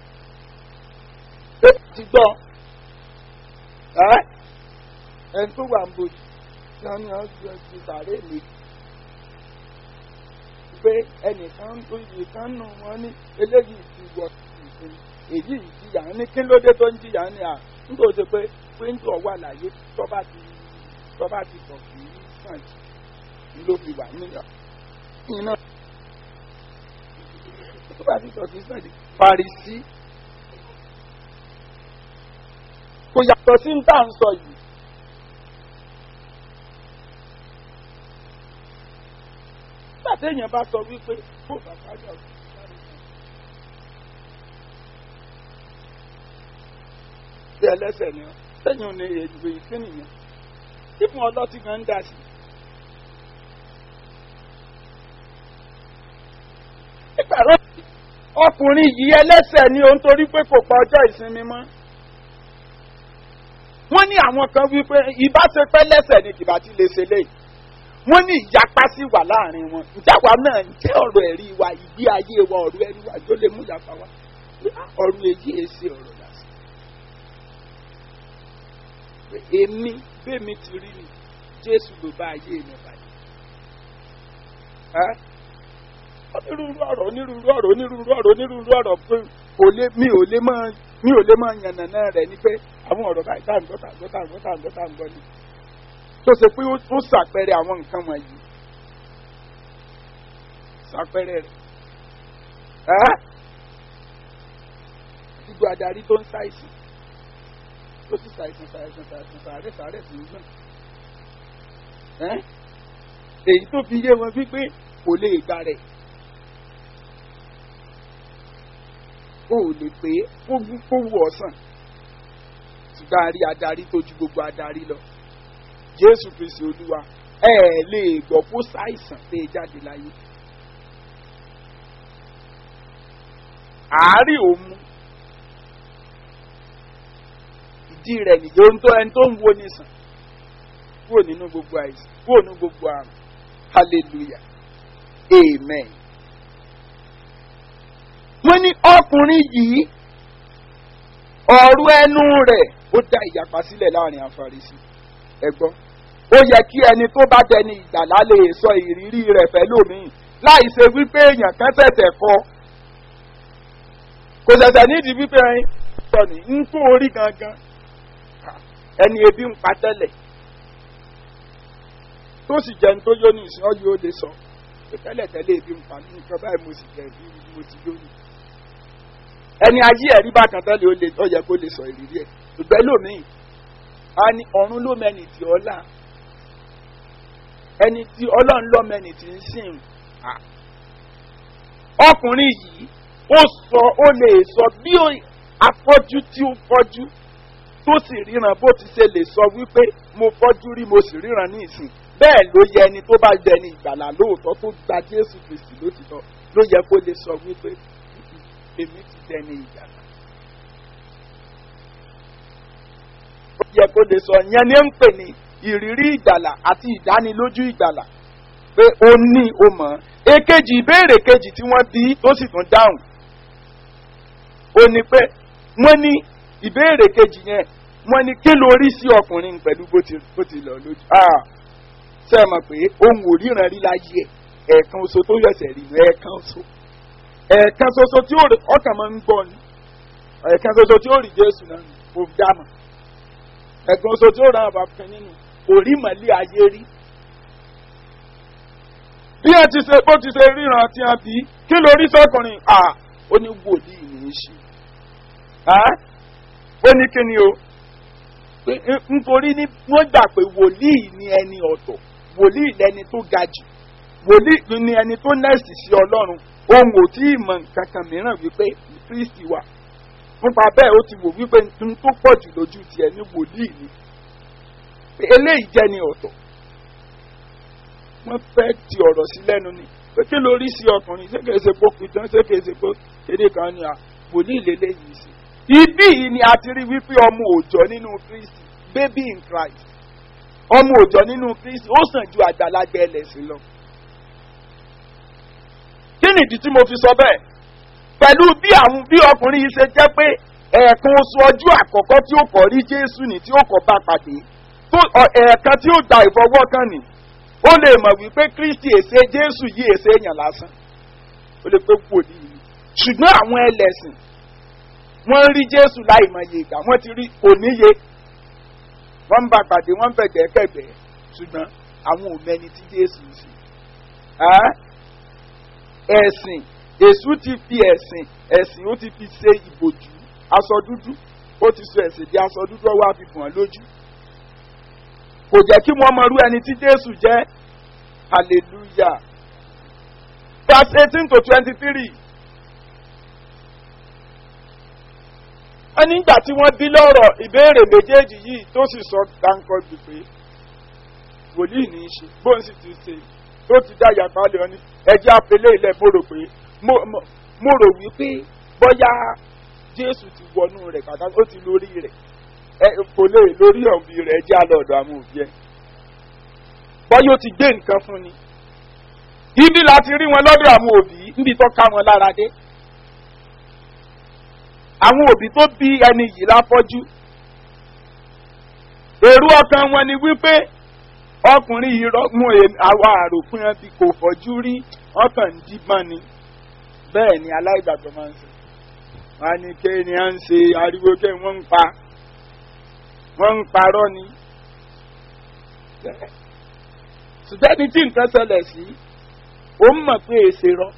pé ti gbọ́ ẹ́ ẹni tó wà ń bojì náà ni wọ́n ti ti sàárè mi pé ẹnìkan tó yìí kan nù wọ́n ní eléyìí ti wọ ìsìn èyí ìjìyà ní kí ló dé tó ń jìyà ní à nítorí ṣe pé píńtọ̀ wà láyé tọ́ba ti tọ́ba ti bọ̀ kì í sàn jù ló fi wà níyà iná tọ́ba ti bọ̀ kì í sàn jù parisí kò yàtọ̀ sí ń tà ń sọ yìí. nígbà téèyàn bá sọ wípé kó bàbá yà ọ̀sùn bí ẹlẹ́sẹ̀ ni ọ́ sẹ́yìn ò ní èdè ìfín nìyẹn tí fún ọlọ́tí kan ń dà sí. nígbàrá ọkùnrin yìí ẹlẹ́sẹ̀ ni òun torí pé kò pa ọjọ́ ìsinmi mọ́. wọ́n ní àwọn kan wípé ìbáṣepẹ́ lẹ́sẹ̀ ni kìbá ti lè ṣe léyìí. wọ́n ní ìyapa sí wà láàrin wọn. ìjáwa náà ń jẹ́ ọ̀rọ̀ ẹ̀rí wa ìgbé ayé wa ọ̀rọ̀ ẹ̀rí wa yóò lè mú ìyapa wa. ọ̀rọ̀ èyí èsì ọ̀rọ̀ lásán èmi bẹ́ẹ̀mi ti rí ni jésù ló bá ayé mi bàjẹ́. onírúurú ọ̀rọ̀ onírúurú ọ̀rọ̀ onírúurú ọ̀rọ̀ onírúurú ọ̀rọ̀ pé kò lè mi ò lè máa mi ò lè máa yànnàná rẹ̀ ni pé àwọn ọ̀rọ̀ báyìí tá à ń gbọ́ tá à ń gbọ́ tá à ń gbọ́ tá à ń gbọ́ tá à ń gbọ́ ni. tó ṣe pé ó ṣàpẹẹrẹ àwọn nǹkan wọ̀nyí. ṣàpẹẹrẹ rẹ̀. gbogbo adarí tó ń ṣàìsàn ó sì ṣàìsàn ṣàìsàn ṣàìsàn ṣàárẹ̀ ṣàárẹ̀ sí gbọ̀n. èyí tó fi yé wọn wípé kò lè gbà rẹ̀. o ò lè pé kó wù ọ̀sán ṣùgbọ́n a rí adarí tó ju gbogbo adarí lọ. jésù kristi olúwa ẹ ẹ lè gbọ́ kó ṣàìsàn tẹ́ ẹ jáde láyé. àárín òmu ìdí rẹ̀ nìyí ohun tó ẹni tó ń wo nìsàn kúrò nínú gbogbo àìsàn kúrò nínú gbogbo àrùn hallelujah amen. wọ́n ní ọkùnrin yìí ọ̀rọ̀ ẹnu rẹ̀ ó dá ìyapa sílẹ̀ láàrin àfarisi ẹ̀gbọ́n ó yẹ kí ẹni tó bá dẹni ìgbàlá lè sọ ìrírí rẹ̀ fẹ́ lómìn láì ṣe wípé èèyàn kan tẹ̀tẹ̀ kọ kò ṣẹ̀ṣẹ̀ nídìí wípé ẹyin sọ ní ń kó orí gangan ẹni ebi ń pa tẹ́lẹ̀ tó sì jẹun tó yó ní ìsìn ọ́ yóò lè sọ pé tẹ́lẹ̀ tẹ́lẹ̀ ebi ń pa mí nǹkan báyìí mo sì jẹ ebi mo ti yó ni ẹni ayé ẹ̀rí bákan tẹ́lẹ̀ ó lè ó yẹ kó lè sọ ìrírí ẹ̀ ṣùgbọ́n lómìn a ní ọ̀run ló mẹ́ni tí ọlá ẹni tí ọlọ́run lọ́ mẹ́ni tí ń sìn à ọkùnrin yìí ó sọ ó lè sọ bí afọ́jú tí ó fọ́jú tó sì ríran bó ti ṣe lè sọ wípé mo fọ́jú rí mo sì ríran ní ìsìn bẹ́ẹ̀ ló yẹ ẹni tó bá jẹ ẹni ìgbàlà lóòótọ́ tó gba jésù kristi lótìtọ́ ló yẹ kó lè sọ wípé èmi ti dẹni ìgbàlà. ó yẹ kó lè sọ yẹn ní ń pè ní ìrírí ìgbàlà àti ìdánilójú ìgbàlà pé ó ní o mọ̀ ọ́ èkejì ìbéèrè kejì tí wọ́n bí tó sì tún dáhùn ó ní pé wọ́n ní ìbéèrè kejì yẹn wọ́n ní kí ló rí sí ọkùnrin pẹ̀lú bó ti bó ti lọ lójú ṣe é mọ̀ pé ohun ò ríran rí láyé ẹ̀ ẹ̀ẹ̀kan oṣù tó yọ̀sẹ̀ rí ẹ̀ẹ̀kan oṣù ẹ̀ẹ̀kan ṣoṣo tí ó rí ọkàn máa ń gbọ́ ni ẹ̀ẹ̀kan ṣoṣo tí ó rí jésù náà ni kò dámọ̀ ẹ̀ẹ̀kan ṣoṣo tí ó ràn bá fẹ́ nínú kò rí mọ̀lẹ́ ayé rí bí ẹ ti ṣe bó ti ṣe ríran tí a bí kí ló rí sọkùnrin à ó ní wòlíì ní í ṣe ó ní kí ni o nítorí ní wọ́n gbà pé wòlíì ni ẹni ọ̀tọ̀ wòlíì lẹni tó ga jù wòlíì ni ẹni tó nẹ́ẹ̀sì sí ọlọ́run ohun ò tí ì mọ nǹkan kan mìíràn wípé kristi wà nípa bẹ́ẹ̀ ó ti wò wípé n tó pọ̀ jù lójú tiẹ̀ ní wòlíì ni eléyìí jẹ́ ni ọ̀tọ̀ wọ́n fẹ́ ti ọ̀rọ̀ sí lẹ́nu ni pé kí ló rí sí ọkùnrin ṣé kìí ṣe pópin tán ṣé kìí ṣe pé kéde kan ni à wòlíì lélẹ́yìí sí. ibí yìí ni a ti rí wípé ọmọ òòjọ́ nínú kristi baby in christ ọmọ òòjọ́ nínú kristi ó sàn ju àgbàlagbà ẹlẹ́sìn lọ. kí nìdí tí mo fi sọ bẹ́ẹ̀ pẹ̀lú bí àwọn bí ọkùnrin yìí ṣe jẹ́ pé ẹ̀ẹ̀kan oṣù ọjọ́ àkọ́kọ́ tí ó kọ̀ rí jésù ní tí ó kọ̀ bá pàdé ẹ̀ẹ̀kan tí ó gba ìfọwọ́kàn ní ó lè mọ̀ wípé kristi èsè jésù yìí èsè èèyàn lásán ó lè pé wòlíì ni ṣùgbọ́n àwọn ẹlẹ́sìn wọ́n rí jésù láì mọ iye ìgbà wọ́n ti rí oníye wọ́n ń bá pàdé wọ́n ń fẹ̀gbẹ́ kẹ̀gbẹ́ ṣùgbọ́n àwọn ò mẹni tí jésù ń sìn ẹ̀sìn èṣù ti fi ẹ̀sìn ẹ̀sìn ó ti fi ṣe ìbòjú aṣọ dúdú ó ti sọ ẹ̀sìn di aṣọ dúdú ọwọ́ àfihàn lójú kò jẹ́ kí wọ́n mọ irú ẹni tí jésù jẹ́ hallelujah verse eighteen to twenty-three. wọ́n nígbà tí wọ́n bí lọ́rọ̀ ìbéèrè méjèèjì yìí tó sì sọ dáńkọ́ jù pé wòlíì ní í ṣe bóun sì ti ṣe tó ti dá yàtọ̀ àlẹ́ ọ́ní ẹjẹ́ apẹlẹ́ ilẹ̀ mo rò pé mo rò wípé bóyá jésù ti wọnú rẹ̀ kàkà ó ti lórí rẹ̀ kò lè lórí òbí rẹ̀ jẹ́ àlọ́ọ̀dọ̀ àwọn òbí ẹ̀. bọ́yọ̀ ti gbé nǹkan fún ni. ibi láti rí wọn lọ́dọ̀ àwọn òbí níbi tó ká wọn lára dé. àwọn òbí tó bí ẹni yìí láfọ́jú. èrò ọkàn wọn ni wípé ọkùnrin yìí rọ́gùn àwa àròpin ẹbí kò fọ́jú rí ọkàn ń díbọ́n ni. bẹ́ẹ̀ ni aláìgbàgbọ́ máa ń sọ. wọn á ní kéènì à ń ṣe ariwo kéènì wọ́n ń pa wọ́n ń parọ́ ni. ṣùgbọ́n ní tí nǹkan ṣẹlẹ̀ sí ó mọ̀ pé èsè rọ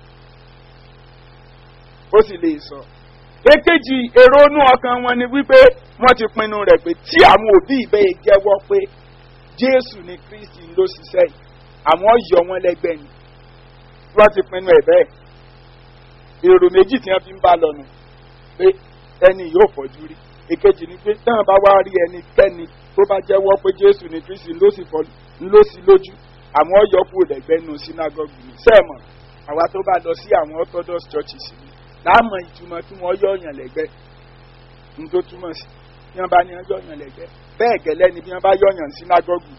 ó sì lè sọ. èkejì èrò inú ọkàn wọn ni wípé wọ́n ti pinnu rẹ̀ pé tí àwọn òbí ìbẹ́yẹ jẹ́wọ́ pé jésù ni kristi ló ṣiṣẹ́ yìí àwọn yọ wọn lẹ́gbẹ̀ẹ́ ni wọ́n ti pinnu ẹ̀ bẹ́ẹ̀. èrò méjì tí wọ́n fi ń bá lọ nù pé ẹni yóò fọ́jú rí èkejì ni pé táwọn bá wá rí ẹnikẹ́ni tó bá jẹ́wọ́ pé jésù ní kristi ló sì fọ́ ló sì lójú àwọn ọ̀yọ́kù lẹ́gbẹ́ nù sínágọ́gù ní sẹ́ẹ̀mọ̀ àwa tó bá lọ sí àwọn orthodox churches ni láàmọ̀ ìtumọ̀ tí wọ́n yọ̀yàn lẹ́gbẹ́ ní tó túmọ̀ sí bí wọ́n bá ní wọ́n yọ̀yàn lẹ́gbẹ́ bẹ́ẹ̀ gẹ́lẹ́ ni bí wọ́n bá yọ̀yàn sínágọ́gù.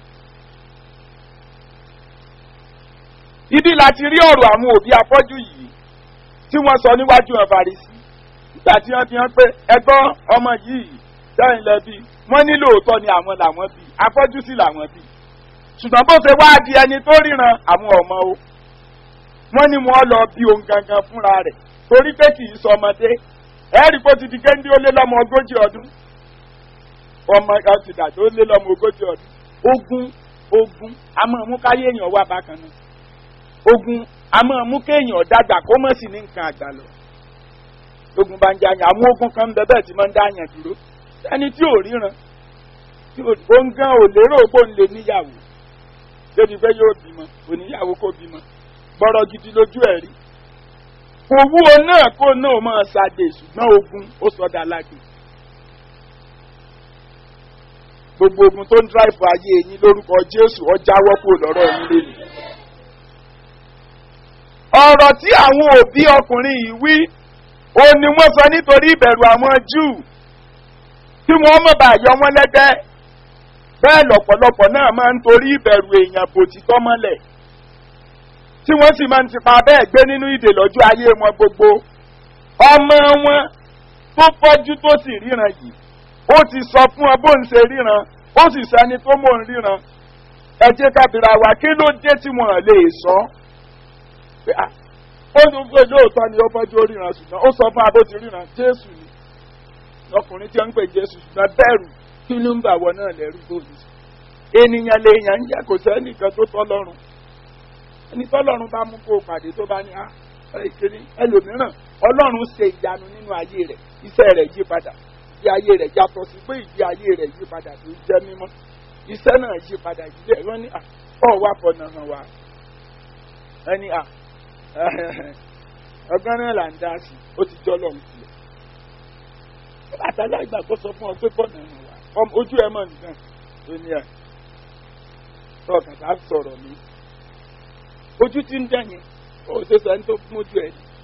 ibi láti rí ọ̀rọ̀ àwọn òbí afọ́jú yìí tí wọ́n sọ níwájú ẹ̀ farisi nígbà tí wọ́n fi hàn pé ẹgbọ́n ọmọ yìí sẹ́yìn lẹ́bi wọ́n ní lóòótọ́ ni àwọn làwọn bí afọ́jú sí làwọn bí ṣùgbọ́n bó ṣe wáá di ẹni tó ríran àwọn ọmọ o wọ́n ní wọ́n lọ bí ohun gangan fúnra rẹ̀ torí pé kì í sọ ọmọdé ẹ̀rí kó ti di géńdé ó lé lọ́mọ ogójì ọdún ọmọ ọtí dàtí ó lé lọ́mọ ogójì ọdún ogun ogun a máa mú káyé èèyàn wà bákan náà ogun a máa mú kéèyàn dàgbà kó mọ̀ sí ní nǹkan àgbà lọ ogun bá ń jẹ àyàn àwọn ogun kan ń bẹ bẹ́ẹ̀ tí máa ń dá àyàn dúró ẹni tí ò ríran tí ò ó ń gán ò lérò pé òun lè níyàwó débi pé yóò bímọ oníyàwó kó bímọ gbọ́rọ̀ gidi lójú ẹ̀ rí owó náà kó náà máa ṣàdé ṣùgbọ́n ogun ó sọdá lágbè gbogbo ogun tó ń dráìfù ayé yín lórúkọ jésù ọjà wọ́pọ̀ lọ́rọ̀ yín lónìí. ọ̀rọ̀ tí àwọn òbí ọkùnrin yìí wí ó ní wọ́n sọ nítorí ìbẹ̀rù àwọn júù tí wọ́n mọ̀ bá yọ wọ́n lẹ́gbẹ́ bẹ́ẹ̀ lọ̀pọ̀lọpọ̀ náà máa ń torí ìbẹ̀rù èèyàn bò títọ́ mọ́lẹ̀ tí wọ́n sì máa ń tipa bẹ́ẹ̀ gbé nínú ìdè lọ́jọ́ ayé wọn gbogbo ọmọ wọn tó fọ́jú tó sì ríran yìí ó ti sọ fún ọ bó ń ṣe ríran ó sì sẹni tó mò ń ríran ẹ jẹ́ kábìrà wa kí ló dé tí wọ́n lè sọ ó ní pé lóòótọ́ ni ó fọ́jú ó ríran ṣùgbọ́n ó sọ fún abó ti ríran jésù ni ọkùnrin tí wọ́n ń pè jésù ṣùgbọ́n bẹ́ẹ̀rù kí ló ń bà wọ náà lẹ́rú bóyá ènìyàn lèèyàn ń jẹ́ kò sẹ́nìkan tó tọ́ lọ́rùn ẹni tọ́lọ́run bá mú kó o pàdé tó bá ní á ìkíní ẹlòmíràn ọlọ́run ṣe ìyanu nínú ayé rẹ̀ iṣẹ́ rẹ̀ yí padà ìdí ayé rẹ̀ yàtọ̀ sí pé ìdí ayé rẹ̀ yí padà tó jẹ́ mímọ́ iṣẹ́ náà yí padà ìdílé wọn ní ọ̀ wá fọ̀nà hàn wá ẹni à ọgbọ́n náà là ń dá sí ó ti jọ́ lọ́hùn sílẹ̀ àtàlà ìgbà kó sọ fún ọ pé fọ̀nà hàn wá ojú ẹ mọ̀ nìkan tó ní ẹ̀ tọ́ọ̀kà tá sọ̀rọ̀ mi ojú ti ń dẹ̀yìn ó ṣe sọ ẹni tó mójú ẹ̀ ni.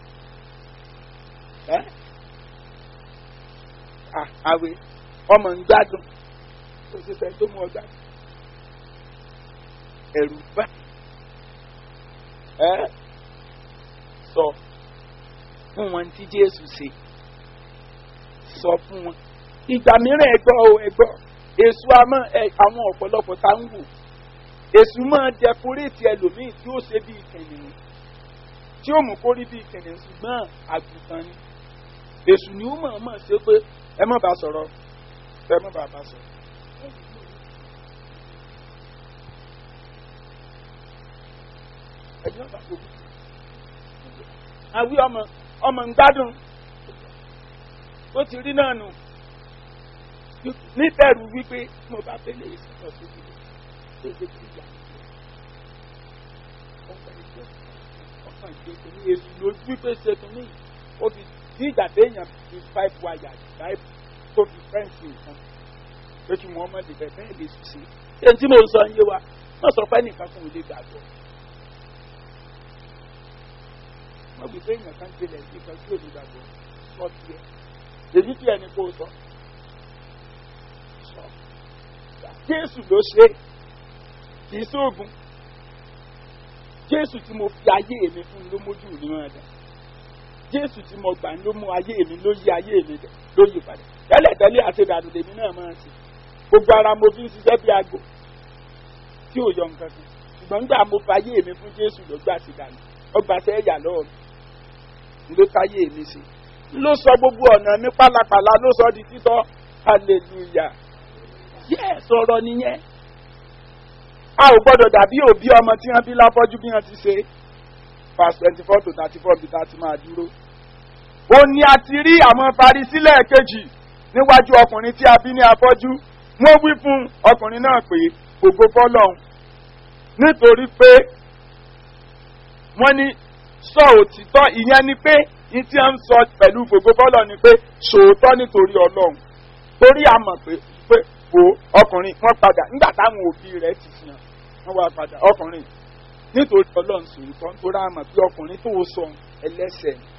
àwẹ̀ ọmọ ń gbádùn ó ṣe sọ ẹni tó mú ọ gbádùn. ẹ̀rù bá ẹ sọ fún wọn tí Jésù ṣe sọ fún wọn. ìgbà mìíràn ẹgbọ́ o ẹgbọ́ èso àmọ́ àwọn ọ̀pọ̀lọpọ̀ tá ń wò èsù máa dẹkúrétì ẹlòmíì tí ó ṣe bíi kìnìún tí ó mú kó rí bíi kìnìún ṣùgbọ́n àgùntàn ni èsù ni ó mọ̀ mọ̀ ṣe pé ẹ má bàa sọ̀rọ̀ ẹ má bàa bá sọ̀rọ̀. ẹ̀jẹ̀ bá gbogbo àwí ọmọ ọmọ ń gbádùn ó ti rí náà nù níbẹ̀rù wípé mo bá fẹ́ lè sọ̀rọ̀ sókè ọkàn ìgbésẹ̀ ní èsù ló wípé ṣètò ní ó fi ní ìgbà téèyàn fi five wire five tó fi fẹ́ǹsì nǹkan pé kí wọ́n mọ̀ lè bẹ́ẹ̀ lè sùn sí. ṣé tí mo sọ ń yé wa wọ́n sọ pé nìkan fún ilé gbàgbọ́. wọ́n fi pé èèyàn kan gbélé sí kan tí ò ní gbàgbọ́ sọ tiẹ̀ èyí tí ẹni kó sọ. Jésù ló ṣe é kìí sóògùn jésù tí mo fi ayé mi fún ló mójú mi máa dà jésù tí mo gbà ló mú ayé mi ló yí ayé mi dẹ ló yí padà tẹ́lẹ̀tẹ́lẹ̀ àṣedànù lèmi náà máa ṣe gbogbo ara mo fi ń ṣiṣẹ́ bí aago tí ò yọ nǹkan kan ṣùgbọ́n nígbà mo fi ayé mi fún jésù ló gbà sí dànù ọgbà sẹ́yà lọ́ọ̀ mi ló táyé mi ṣe ló sọ gbogbo ọ̀nà mi pálapàla ló sọ di títọ́ hallelujah yẹ́ sọ̀rọ̀ nìyẹn a ò gbọ́dọ̀ dàbí òbí ọmọ tí wọ́n bí láfọ́jú bí wọ́n ti ṣe verse twenty four to thirty four bí thirty máa dúró. ó ní a ti rí àwọn farisílẹ̀ kejì níwájú ọkùnrin tí a bí ní afọ́jú wọ́n wí fún ọkùnrin náà pé ògo fọ́lọ́hún nítorí pé wọ́n ní sọ òtítọ́ ìyẹn ni pé ní tí wọ́n ń sọ pẹ̀lú ògo fọ́lọ́ ni pé sòótọ́ nítorí ọlọ́run torí a mọ̀ pé pé wo ọkùnrin wọ́n padà nígbà táwọn òbí rẹ̀ ti fi hàn wọ́n wá padà ọkùnrin nítorí ọlọ́run sòótọ́ nítorí àmọ̀ bí ọkùnrin tó sọ ẹlẹ́sẹ̀ ni.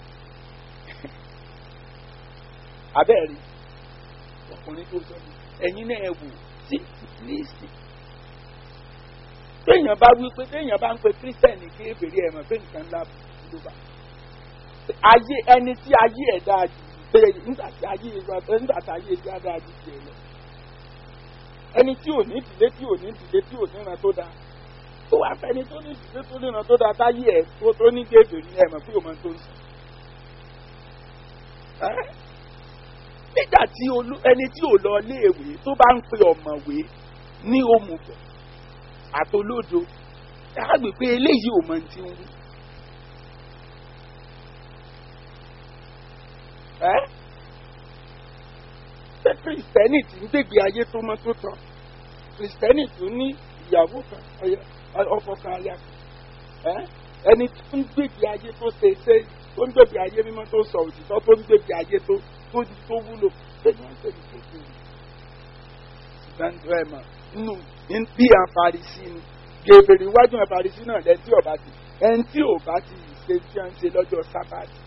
abẹ́ẹ̀rí ọkùnrin tó sọ ẹ̀yin náà ẹ wò sí líìsì. téèyàn bá wí pé téèyàn bá ń pe kírísítẹ̀nì kí èbèrè ẹ̀ mọ̀ pé nǹkan ńlá ló bá. ayé ẹni tí ayé ẹ̀ dáa jù bẹ́ẹ̀ nígbà tí ayé nígbà tí ayé ẹ̀ dáa jù tiẹ̀ lọ ẹni tí ò ní ìdílé tí ò ní ìdílé tí ò ní ìran tó dáa tó wà fẹ́ni tó ní ìdílé tó ní ìran tó dáa táyé ẹ̀ tó tó ní gègé ní ẹ̀mọ̀ pé òun tó ń sọ. nígbà tí olú- ẹni tí ò lọ léèwé tó bá ń pe ọ̀mọ̀wé ní òmùgọ̀ àtolódo á gbé pé eléyìí ò mọ ohun tí ń wí. ẹ́ ṣé kìrìsìtẹ́nì tí ń gbègbè ayé tó mọ́ tó tán kìrìsìtẹ́nì tó ní ìyàwó kan aya- ọkọ kan aya kan ẹ́ ẹni tó ń gbègbè ayé tó ṣe ṣe tó ń gbègbè ayé mímọ́ tó sọ òtítọ́ tó ń gbègbè ayé tó tó tó wúlò ṣé ni wọ́n ń pè ní kékeré ìgbàndó ẹ̀ mọ̀ nínú bí àfarisi ni gèbèrè iwájú àfarisi náà lẹ́ni tí ọba ti ẹni tí ọba ti ṣe tí wọ́n ń ṣe lọ́jọ́ sábàtì.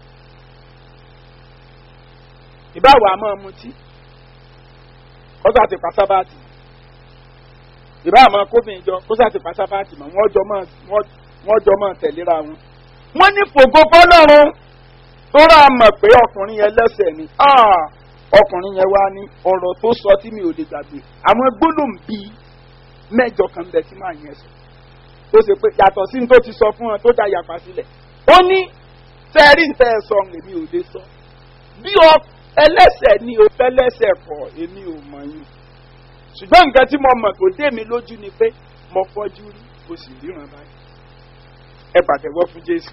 ìbáwò àmọ́ mutí kọ́sà ti pa sábàtì ìbá àmọ́ kóbìnrin jọ kọ́sà ti pa sábàtì mọ́ wọ́n jọ mọ́ wọ́n jọ mọ́ tẹ̀léra wọn. wọ́n ní fògo fọlọ́run tó rà mọ̀ pé ọkùnrin yẹn lẹ́sẹ̀ ni Ah! ọkùnrin yẹn wá ní ọ̀rọ̀ tó sọ tí mi ò lè gbàgbé àwọn gbólóhùn bíi mẹ́jọ kan bẹ tí màá yẹn sọ tó ṣe pé yàtọ̀ sí ní tó ti sọ fún wọn tó dá yàpá sílẹ̀ ó ní tẹ́rí ń tẹ́ ẹ sọ èmi ò lè sọ bí ọ ẹlẹ́sẹ̀ ni o fẹ́lẹ́sẹ̀ kọ̀ èmi ò mọ̀ yín ṣùgbọ́n nǹkan tí mo mọ̀ tó dé mi lójú ni pé mo fọ́jú rí o sì ríran báyìí ẹ pàtẹ́wọ́ fún jésù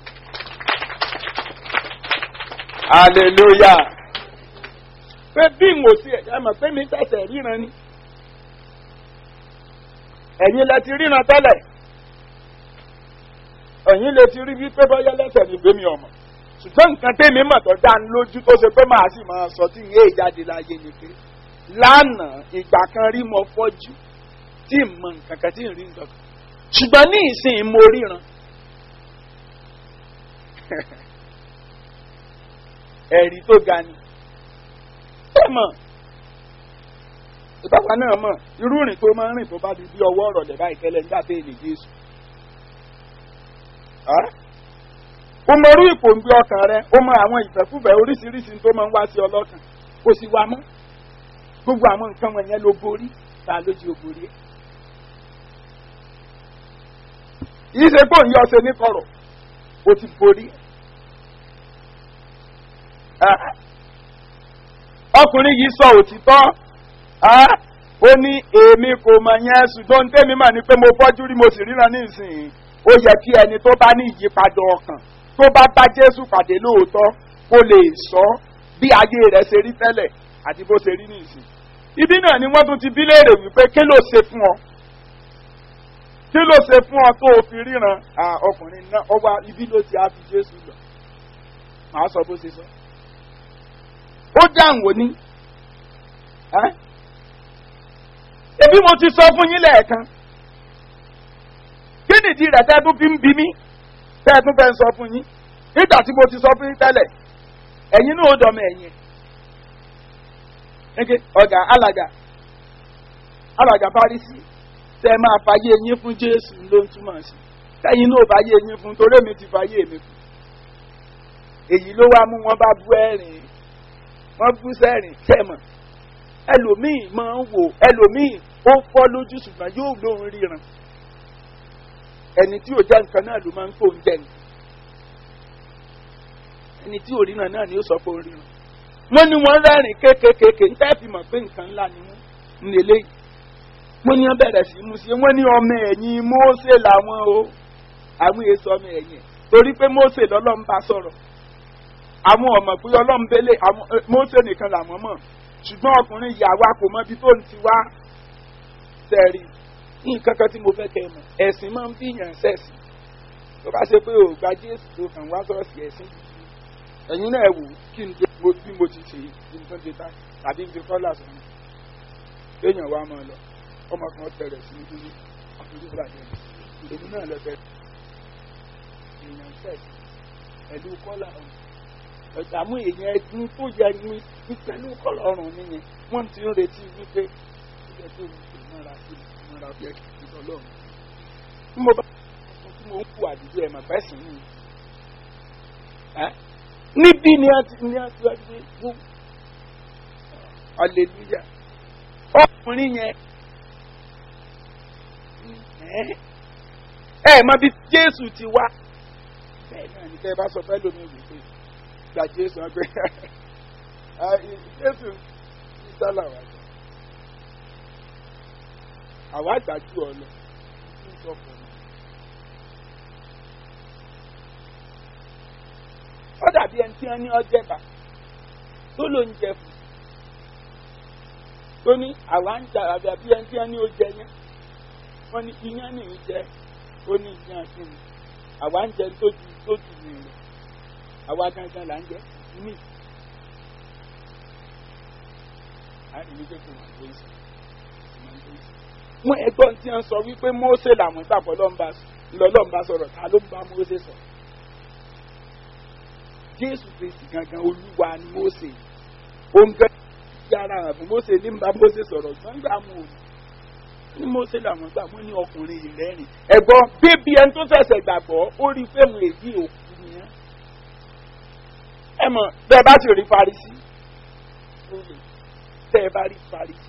hallelujah pé bí n ò sí ẹ mọ̀ pé mi tẹ̀sẹ̀ ríran ni ẹ̀yin lẹ ti ríran tẹ́lẹ̀ ẹ̀yin lè ti rí wípé bọ́yá lẹ́sẹ̀ ní gbémi ọmọ ṣùgbọ́n nǹkan tẹ́mi mọ̀ tó dá ní lójú tó ṣe pé màá sì máa sọ tí ìyé ìjáde láyé ni pé lánàá ìgbà kan rí mo fọ́jú tí ì mọ nǹkan kan tí ì rí nǹkan kan ṣùgbọ́n ní ìsìn mo ríran ẹ̀rí tó ga ni ẹ mọ̀ ìbáwa náà mọ̀ irú rìn tó máa ń rìn tó bá di bí ọwọ́ ọ̀rọ̀ lẹ̀ báyìí tẹ́lẹ̀ nígbà tẹ́ èlé jésù. ó mọ orú ipò ń gbé ọkàn rẹ ó mọ àwọn ìfẹ́kùfẹ́ oríṣiríṣi tó máa ń wá sí ọlọ́kàn kò sì wá mọ́ gbogbo àwọn nǹkan wọ̀nyẹn ló borí ta ló jí o borí ẹ̀. yìí ṣe pé òun yọ ọsẹ ní kọ̀rọ̀ o ti borí ẹ̀. ọkùnrin yìí sọ òtítọ́ ó ní èmi kò mọ̀ yẹn ṣùgbọ́n tẹ́mi mà ní pé mo fọ́jú rí mo sì ríran ní ìsìn ó yẹ kí ẹni tó bá ní ìyípadà ọkàn tó bá bá jésù pàdé lóòótọ́ kó lè sọ bí ayé rẹ̀ ṣe rí tẹ́lẹ̀ àti bó ṣe rí ní ìsìn. ibi náà ni wọ́n tún ti bí léèrè wípé kí ló ṣe fún ọ kí ló ṣe fún ọ tó o fi ríran ọkùnrin náà ọwọ́ ibi ló ti á fi jésù lọ màá sọ bó ṣe sọ. ó dáhùn òní ebi mo ti sọ fún yín lẹ́ẹ̀kan kí nìdí rẹ̀ tẹ́ tún fi ń bi mí tẹ́ tún fẹ́ sọ fún yín nígbà tí mo ti sọ fún yín tẹ́lẹ̀ ẹ̀yin náà ó dọ̀mọ ẹ̀yìn ẹ̀ ọ̀gá alàgà alàgà parísì tẹ́ máa fàyè yín fún jésù ló ń túmọ̀ sí tẹ́yìn náà fàyè yín fún torí èmi ti fàyè mi fún èyí ló wá mú wọn bá bú ẹ̀rìn wọ́n bú sẹ́rìn tẹ̀mọ̀ ẹlòmíì máa ń wò ẹlòmíì ó fọ́ lójú ṣùgbọ́n yóò lóun ríran ẹni tí ò jẹ́ nǹkan náà ló máa ń kó oúnjẹ nǹkan ẹni tí ò ríran náà ni ó sọ pé ó ríran wọ́n ní wọ́n rẹ́rìn kéékèèké ń tẹ́ẹ̀fì mọ̀ pé nǹkan ńlá ni wọ́n ń lélẹ́ yìí wọ́n ní wọ́n bẹ̀rẹ̀ sí mú sí wọ́n ní ọmọ ẹ̀yìn mósè làwọn o àwọn èso ọmọ ẹ̀yìn torí pé mósè lọ́lọ́ ń bá sọ̀rọ̀ àwọn ọmọ pé ọlọ́run bẹ́lẹ̀ àwọn mósè nìkan làwọn mọ̀ ṣùgbọ́n ọkùnrin ìyàwó kò mọ ibi tó ń ti wá tẹ̀rí nǹkan kan tí mo fẹ́ kẹ́ mọ̀ ẹ̀sìn máa ń fi yàn sẹ́sìn tó bá ṣe pé ò gba jésù tó kàn wá sọ́ọ̀sì ẹ̀sìn ẹ̀yin náà wò kí n dé bí mo ti ṣe kí n tó dé tá tàbí n fi kọ́là sọ̀rọ̀ kéèyàn wá máa lọ ọmọ kan tẹ̀rẹ̀ sí ní àfojú bàjẹ́ èmi náà lọ tẹ̀rẹ̀ èèyàn sẹ́sìn pẹ̀lú kọ́là ọ̀hún ẹ̀dààmú èèyàn ẹdun tó yẹ ní pẹ̀lú kọlọ́run nìyẹn wọ́n ti ń retí wípé ilẹ̀ tó ń pè mọ́ra sí mọ́ra bí ẹ̀kí ti lọ́lọ́run. bí mo bá sọ tí mo ń kú àdúgbò ẹ̀ màá bẹ́sìn ní. níbí ni a ti ní a ti wá gbé wó aleluya ọkùnrin yẹn ẹ mọ bí jésù ti wá bẹ́ẹ̀ náà ní kẹ́ ẹ bá sọ fẹ́ lómi wípé gba jésù wọn pé jésù ìsá làwọn àgbà àwọn àgbà jù ọ lọ ní ìsọkùnrin. ó dàbí ẹni tí wọ́n ní ọjẹ́bà tó ló ń jẹ fún tó ní àwa ń jà àbí àbí ẹni tí wọ́n ní ó jẹ yẹn wọ́n ní iyán ní í jẹ ó ní iyán sí mi àwa ń jẹ tó ju tó ju mi lọ àwa gangan là ń jẹ mí. wọ́n ẹgbọ́n tí wọ́n sọ wípé Mósè làwọn gbàgbọ́ lọ́nba sọ̀rọ̀ ta ló ń bá Mósè sọ̀rọ̀ jésù kristi gangan olúwa ni mose òǹkà yàrá àbí mose ní bá mose sọ̀rọ̀ gbọ́ngbà mu ò ní mose làwọn gbà wọ́n ní ọkùnrin ìrẹ́rìn ẹ̀gbọ́n bébí ẹni tó fẹsẹ̀ gbàgbọ́ ó rí fẹ́mu èyí òkú nìyẹn ẹ mọ̀ bẹ́ẹ̀ bá sì rí farisi tẹ́ ẹ bá rí farisi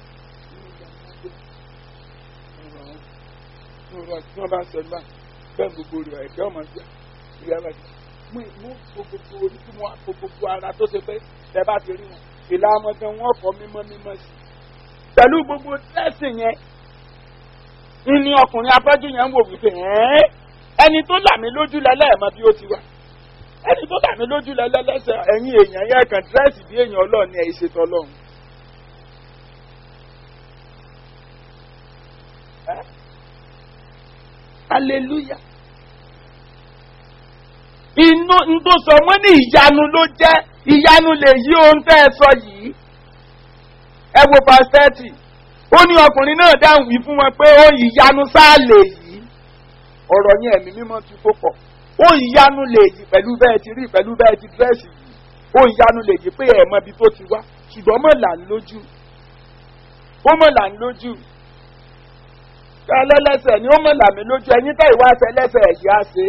tí wọ́n bá ń sọ nígbà bẹ́ẹ̀ gbogbo rẹ̀ ẹ̀jẹ̀ ọmọ gbà ìyá bàjẹ́ mú ìmú gbogbo orí tí wọn kó gbogbo ara tó ṣe pé tẹ bá ti rí wọn ìlà ọmọdé wọn kọ mímọ́ mímọ́ sí pẹ̀lú gbogbo tẹsí yẹn ní ọkùnrin afẹ́jú yẹn ń wò wípé ẹni tó là mí lójú lẹ́lẹ́ẹ̀mọ bí ó ti wà ẹni tó là mí lójú lẹ́lẹ́lẹ́sẹ̀ ẹ̀yin èèyàn yẹn kàn dírẹ́sì bí èèyàn ọlọ́ọ̀ni ẹ̀ ṣètò ọlọ́run. hallelujah inú tó sọ wọn ní ìyanu ló jẹ ìyanu lè yí ohun tẹ ẹ sọ yìí ẹ wo pàṣẹtì ó ní ọkùnrin náà dáhùn wí fún wọn pé ó ìyanu sáà lè yí ọ̀rọ̀ yẹn ẹ̀mí mímọ́ ti kó pọ̀ ó ìyanu lè yí pẹ̀lú bẹ́ẹ̀ ti rí pẹ̀lú bẹ́ẹ̀ ti dírẹ́sì yìí ó ìyanu lè yí pé ẹ̀ mọ ibi tó ti wá ṣùgbọ́n mọ̀ là ń lójú ó mọ̀ là ń lójú ẹlẹ́lẹ́sẹ̀ ni ó mọ̀ là mí lójú ẹ̀yin tẹ́ ìwà ẹsẹ̀ lẹ́sẹ̀ ẹ̀yà ṣe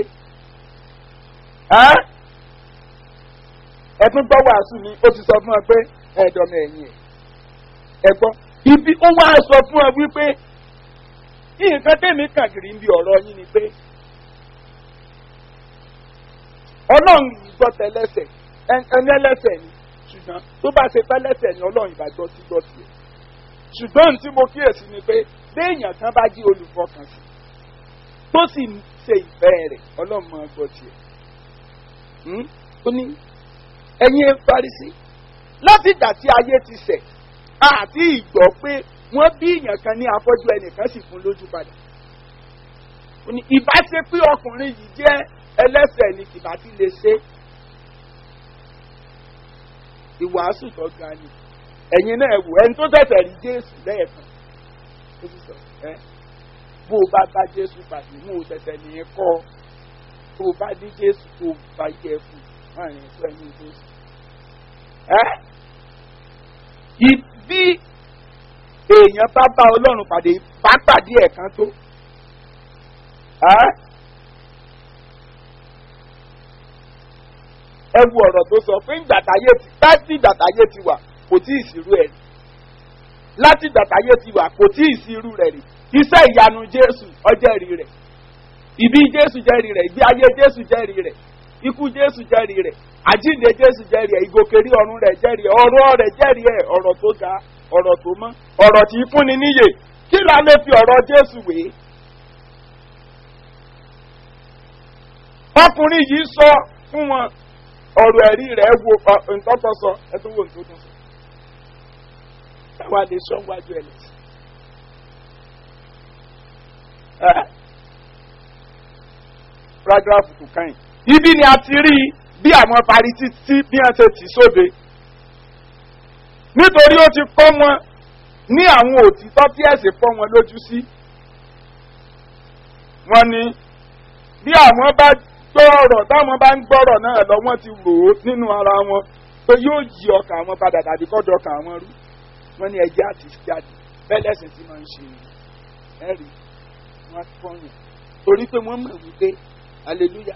é ẹtún gbọ́ wàásù ni ó ti sọ fún ọ pé ẹ̀dọ̀mọ ẹ̀yìn ẹ̀ ẹ̀gbọ́n ibi ó wá sọ fún ọ wípé nǹkan tẹ̀mí kàkiri ń bi ọ̀rọ̀ yín ni pé ọlọ́run gbọ́ tẹ́lẹ́sẹ̀ ẹni ẹlẹ́sẹ̀ ni ṣùgbọ́n tó bá ṣe tẹ́lẹ́sẹ̀ ni ọlọ́run ìbá gbọ́ sí gbọ́ tiẹ̀ ṣùgbọ́n tí mo kíyèsí ni pé béèyàn kan bá jí olùfọkànsí tó sì ń ṣe ìfẹ́ rẹ̀ ọlọ́run máa gbọ́ tiẹ̀ ó ní ẹ̀yin Farisí láti ìgbà tí ayé ti sẹ̀ àti ìgbọ́ pé wọ́n bí èèyàn kan ní afọ́jú ẹnìkan sì fún lójú padà ó ní ìbá ṣe pé ọkùnrin yìí jẹ́ ẹlẹ́sẹ̀ ni kìbá ti lè ṣe ìwàásù tó ga ni ẹ̀yin náà wò ẹni tó tẹ̀sẹ̀ rí Jésù lẹ́ẹ̀kan ó sì sọ ẹ́ bó o bá bá Jésù pàdé mú o tẹ̀sẹ̀ nìyẹn kọ́ ọ tó o bá ní jésù tó o bá yẹ fún láàrin ìfẹ́ ní jésù. Bí èèyàn bá bá ọlọ́run pàdé bá pàdé ẹ̀kan tó. Ẹ wo ọ̀rọ̀ tó sọ pé ìgbàtàyé ti láti ìgbàtàyé ti wà kò tí ì sírú ẹ̀ rí. Láti ìgbàtàyé ti wà kò tí ì sírú rẹ̀ rí. Iṣẹ́ ìyanu Jésù ọjẹ́rì rẹ̀ ìbí jésù jẹ́rìí rẹ̀ ìgbé ayé jésù jẹ́rìí rẹ̀ ikú jésù jẹ́rìí rẹ̀ àjíǹde jésù jẹ́rìí rẹ̀ ìgòkèrí ọ̀run rẹ̀ jẹ́rìí rẹ̀ ọ̀rọ̀ rẹ̀ jẹ́rìí rẹ̀ ọ̀rọ̀ tó ga ọ̀rọ̀ tó mọ́ ọ̀rọ̀ tí fúnni níyè kí la lè fi ọ̀rọ̀ jésù wé. ọkùnrin yìí sọ fún wọn ọ̀rọ̀ ẹ̀rí rẹ̀ wo ntọ́tọ́ sọ ẹ tó wò ntọ́tọ́ sọ táwa lè sọ wájú ẹ lẹ́sìn paragraph tó kàn yìí. ibi ni a ti rí bí àwọn Farisí tí bí wọ́n ṣe tì sóde. nítorí ó ti kọ́ wọn ní àwọn òtítọ́ tí ẹ̀sìn fọ́ wọn lójú sí. wọ́n ní bí àwọn bá gbọ́ ọ̀rọ̀ táwọn bá ń gbọ́rọ̀ náà lọ wọ́n ti rò ó nínú ara wọn pé yóò yí ọkàn àwọn padà tàbí kọ́dọ̀ ọkàn àwọn rú. wọ́n ní ẹjẹ́ àti jáde bẹ́ẹ̀ lẹ́sìn tí wọ́n ń ṣe ẹ̀rí wọ́n fọ́yàn torí pé wọ́n mọ̀ wípé hallelujah.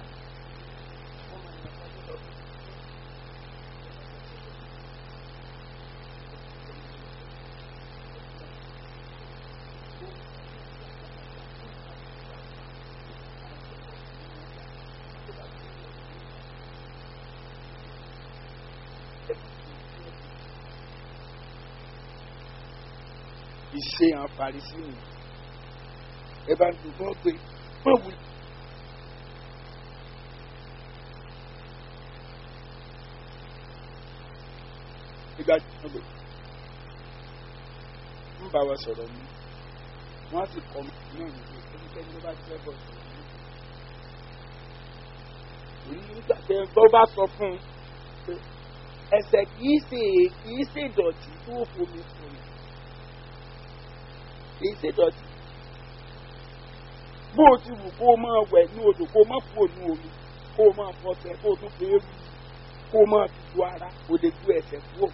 ìṣe hàn Farisí nìyẹn ẹ bá ń dùn pé wọ́n wù ìgbà tí wọ́n lò ń bá wa sọ̀rọ̀ mi wọ́n á sì kọ́ mi náà nígbà ẹnikẹ́ni ló bá jẹ́ bọ̀ sọ̀rọ̀ mi. nígbà tí ẹgbẹ́ bá sọ fún un pé ẹsẹ̀ kìí ṣe kìí ṣe ìdọ̀tí tó fomi fún mi kìí ṣe ìdọ̀tí bó o ti wù kó o máa wẹ̀ ní odò kó o máa fò ní omi kó o máa fọṣẹ kó o tún fi ewu kó o máa tutù ara kó o lè ju ẹsẹ̀ kúrò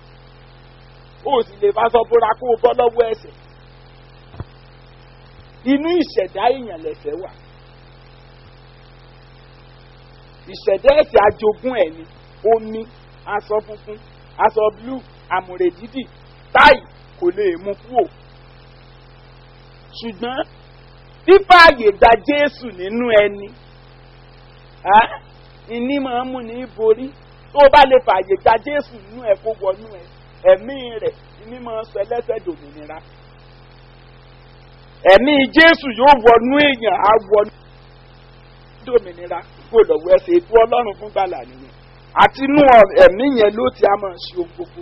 o sì lè bá sọ bóra kó o bọ́ lọ́wọ́ ẹsẹ̀ inú ìṣẹ̀dá èèyàn lẹ̀sẹ̀ wà ìṣẹ̀dá ẹ̀sẹ̀ ajogún ẹ̀ ni omi aṣọ funfun aṣọ blue àmùrè dídì táì kò lè mú kúrò ṣùgbọ́n fífààyè gba Jésù nínú ẹni ìní máa ń mú ní borí tó bá lè fààyè gba Jésù nínú ẹ kó wọnú ẹ ẹ̀mí rẹ̀ ìní máa ń sọ ẹlẹ́sẹ̀ dòmìnira ẹ̀mí Jésù yóò wọnú èèyàn á wọnú dòmìnira kó lọ́wọ́ ẹsẹ̀ ètò Ọlọ́run fún gbàlà nìyẹn àti inú ẹ̀mí yẹn ló ti á máa ṣe ohun gbogbo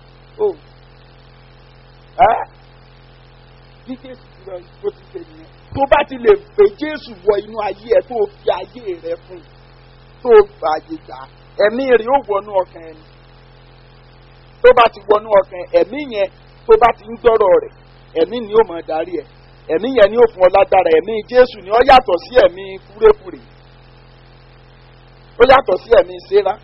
bí Jésù ti lọ bó ti ṣe nìyẹn tó bá ti lè pè Jésù wọ inú ayé ẹ tó fi ayé rẹ fún tó fààyè gbà ẹ̀mí rẹ̀ yóò wọnú ọkàn ẹni tó bá ti wọnú ọkàn ẹ̀mí yẹn tó bá ti ń gbọ́rọ̀ rẹ̀ ẹ̀mí ni yóò máa darí ẹ̀ ẹ̀mí yẹn ni yóò fún ọ lágbára ẹ̀mí Jésù ni ó yàtọ̀ sí ẹ̀mí fúrẹ́fúrẹ́ ó yàtọ̀ sí ẹ̀mí sẹ́ra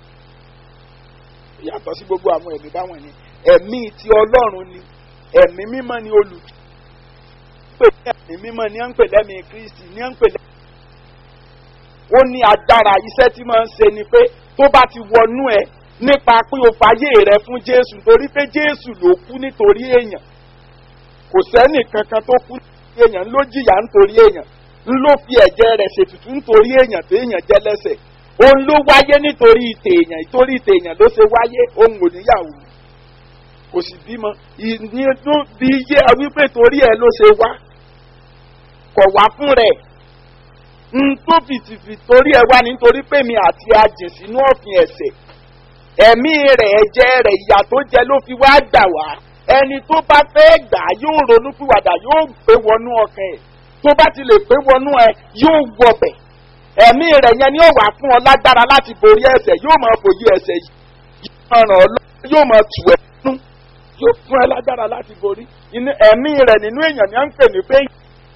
ó yàtọ̀ sí gbogbo àwọn ẹ̀mí báwọn ni ẹ̀mí ti Ọlọ́run ni ẹ̀mí mímọ́ ni olù pè ní ẹ̀mí mímọ́ ni à ń pè lẹ́mí Kristi ni à ń pè lẹ́mí. ó ní agbára iṣẹ́ tí máa ń ṣe ni pé tó bá ti wọnú ẹ nípa pé o fàyè rẹ fún Jésù torí pé Jésù ló kú nítorí èèyàn kò sẹ́nì kankan tó kú nítorí èèyàn ló jìyà nítorí èèyàn ló fi ẹ̀jẹ̀ rẹ̀ ṣètùtù nítorí èèyàn tó èèyàn jẹ́ lẹ́sẹ̀ òun ló wáyé nítorí ìtèèyàn nítorí ìtèèyàn ló ṣe wáyé òun ò níyàwó kò sì bímọ ìnínú bí yé wípé torí ẹ ló ṣe wá kọ̀ wá fún rẹ̀ n tó fìtìfì torí ẹ wá nítorí pé mi àti ajìn sínú ọ̀fìn ẹ̀ṣẹ̀ ẹ̀mí rẹ̀ ẹ̀jẹ̀ rẹ̀ ìyà tó jẹ ló fi wá gbà wá ẹni tó bá fẹ́ gbà yóò ronú pìwàdà yóò gbé wọnú ọkàn ẹ̀ tó bá ti lè gbé wọnú ẹ yóò wọbẹ̀ ẹ̀mí rẹ̀ yẹn ni ó wà fún ọ lágbára láti borí ẹ̀ṣẹ̀ yóò máa fòye ẹ̀ṣẹ̀ yìí yóò máa ràn ọ́ lọ́wọ́ yóò máa tù ẹ́ nú yóò fún ẹ lágbára láti borí ẹ̀mí rẹ̀ nínú èèyàn ni à ń pè ní pé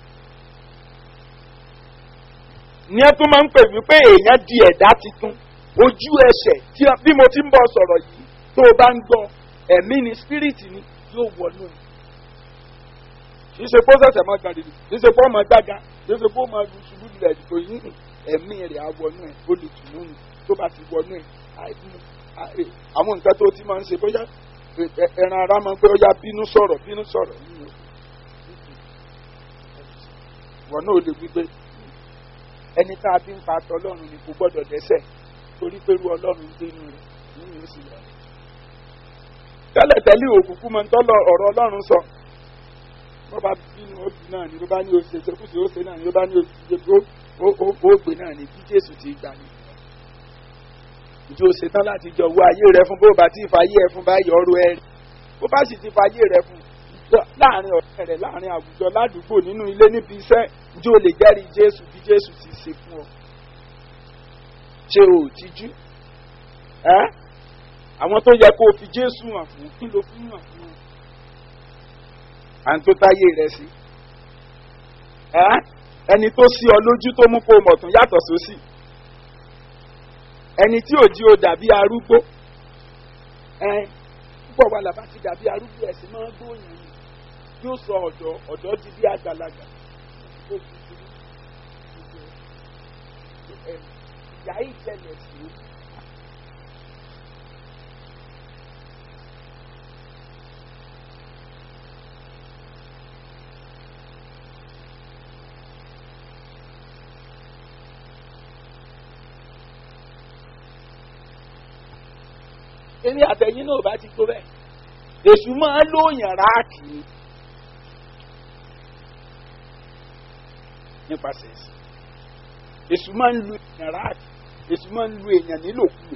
ní ẹ tún máa ń pè wípé èèyàn di ẹ̀dá titun ojú ẹsẹ̀ tí bí mo ti ń bọ̀ sọ̀rọ̀ yìí tó o bá ń gbọ́ ẹ̀mí ni spiriti ni yóò wọnú ẹ̀ kì í ṣe pé ó ṣẹ̀ṣẹ̀ máa gbàdìdì kì í ṣe pé ó máa gbága kì í ṣe pé ó máa ṣubú lulẹ̀ kò yí ẹ̀mí rẹ̀ á wọnú ẹ̀ olùtùnú ni tó bá ti wọnú ẹ̀ àwọn nǹkan tó ti máa ń ṣe bóyá ẹran ara máa ń pé ó yá bínú sọ̀rọ̀ bínú sọ̀rọ̀ yìí wọn náà lè wípé ẹni tá a fi ń pa aṣọ ọlọ́run ni kò gbọ́dọ̀ dẹ́sẹ̀ torí pé irú ọlọ́run ń dénú rẹ̀ nínú oṣù rẹ̀. tẹ́lẹ̀tẹ́lẹ̀ òkùnkùn máa ń tọ́lọ ọ̀rọ̀ ọlọ́run sọ bó bá bínú òbí náà ni ló bá ní oṣù ṣekúṣe ó ṣe náà ni ló bá ní oṣù ó gbé náà ni bí jésù ti gbà ní. ìjọ ṣetán láti jọ wọ ayé rẹ fún bó bá ti fàyè ẹ fún báyìí ọrọ̀ ẹ rí bó bá sì ti fàyè rẹ fún láàrin ọ̀rẹ́ rẹ̀ láàrin àwùjọ ládùúgbò nínú ilé níbi iṣẹ́ ǹjẹ́ o lè jẹ́rìí jésù bí jésù ti ṣe fún ọ. ṣé o ò tijú? ẹ́ àwọn tó yẹ kó o fi jésù hàn fún kí ló fún hàn fún ọ. à ń tó táyé rẹ sí. ẹ́ ẹni tó sí ọ lójú tó mú kó o mọ̀ tún yàtọ̀ sósì. ẹni tí ò jí o dàbí arúgbó. ẹ́ púpọ̀ wà làbá ti dàbí arúgbó ẹ̀sìn máa ń gbóyàn yìí yóò sọ ọ̀dọ́ ọ̀dọ́ di bí àgbàlagbà ìyá ìṣẹ̀lẹ̀ sí i. èmi àtẹ̀yìn náà bá ti tó bẹ́ẹ̀ èṣù máa ń lóyàn ráàkì nípasẹ̀ ẹ̀sìn èṣù máa ń lu èèyàn ráàkì èṣù máa ń lu èèyàn nílòkulò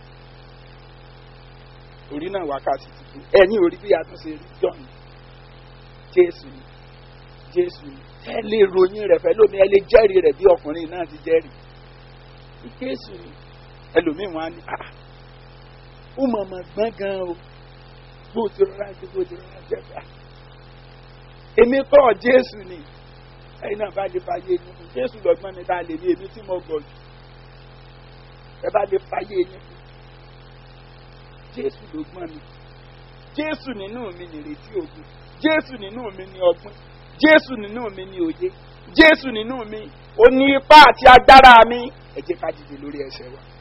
orí náà wákàtí ti kú ẹ̀yìn orí bí a tún ṣe rí john jésù ni jésù ni ẹ lè ròyìn rẹ̀ fẹ́ lómi ẹ lè jẹ́rìí rẹ̀ bí ọkùnrin náà ti jẹ́rìí jésù ni ẹlòmíì wọn á ní ah ó mọ̀ mọ̀ gbọ́n gan o bó ti rọra jẹ bó ti rọra jẹ bá èmi kọ́ jésù ni ẹ̀yin náà bá lè fàyè yín fún jésù lọ́gbọ́n mi tá a lè ní èmi tí mo gbọ́ jù ẹ bá lè fàyè yín fún jésù lọ́gbọ́n mi jésù nínú mi nìrètí ògùn jésù nínú mi ní ọgbọ́n jésù nínú mi ní òye jésù nínú mi ó ní ipá àti agbára mi ẹ jẹ́ ká dìde lórí ẹsẹ̀ wa.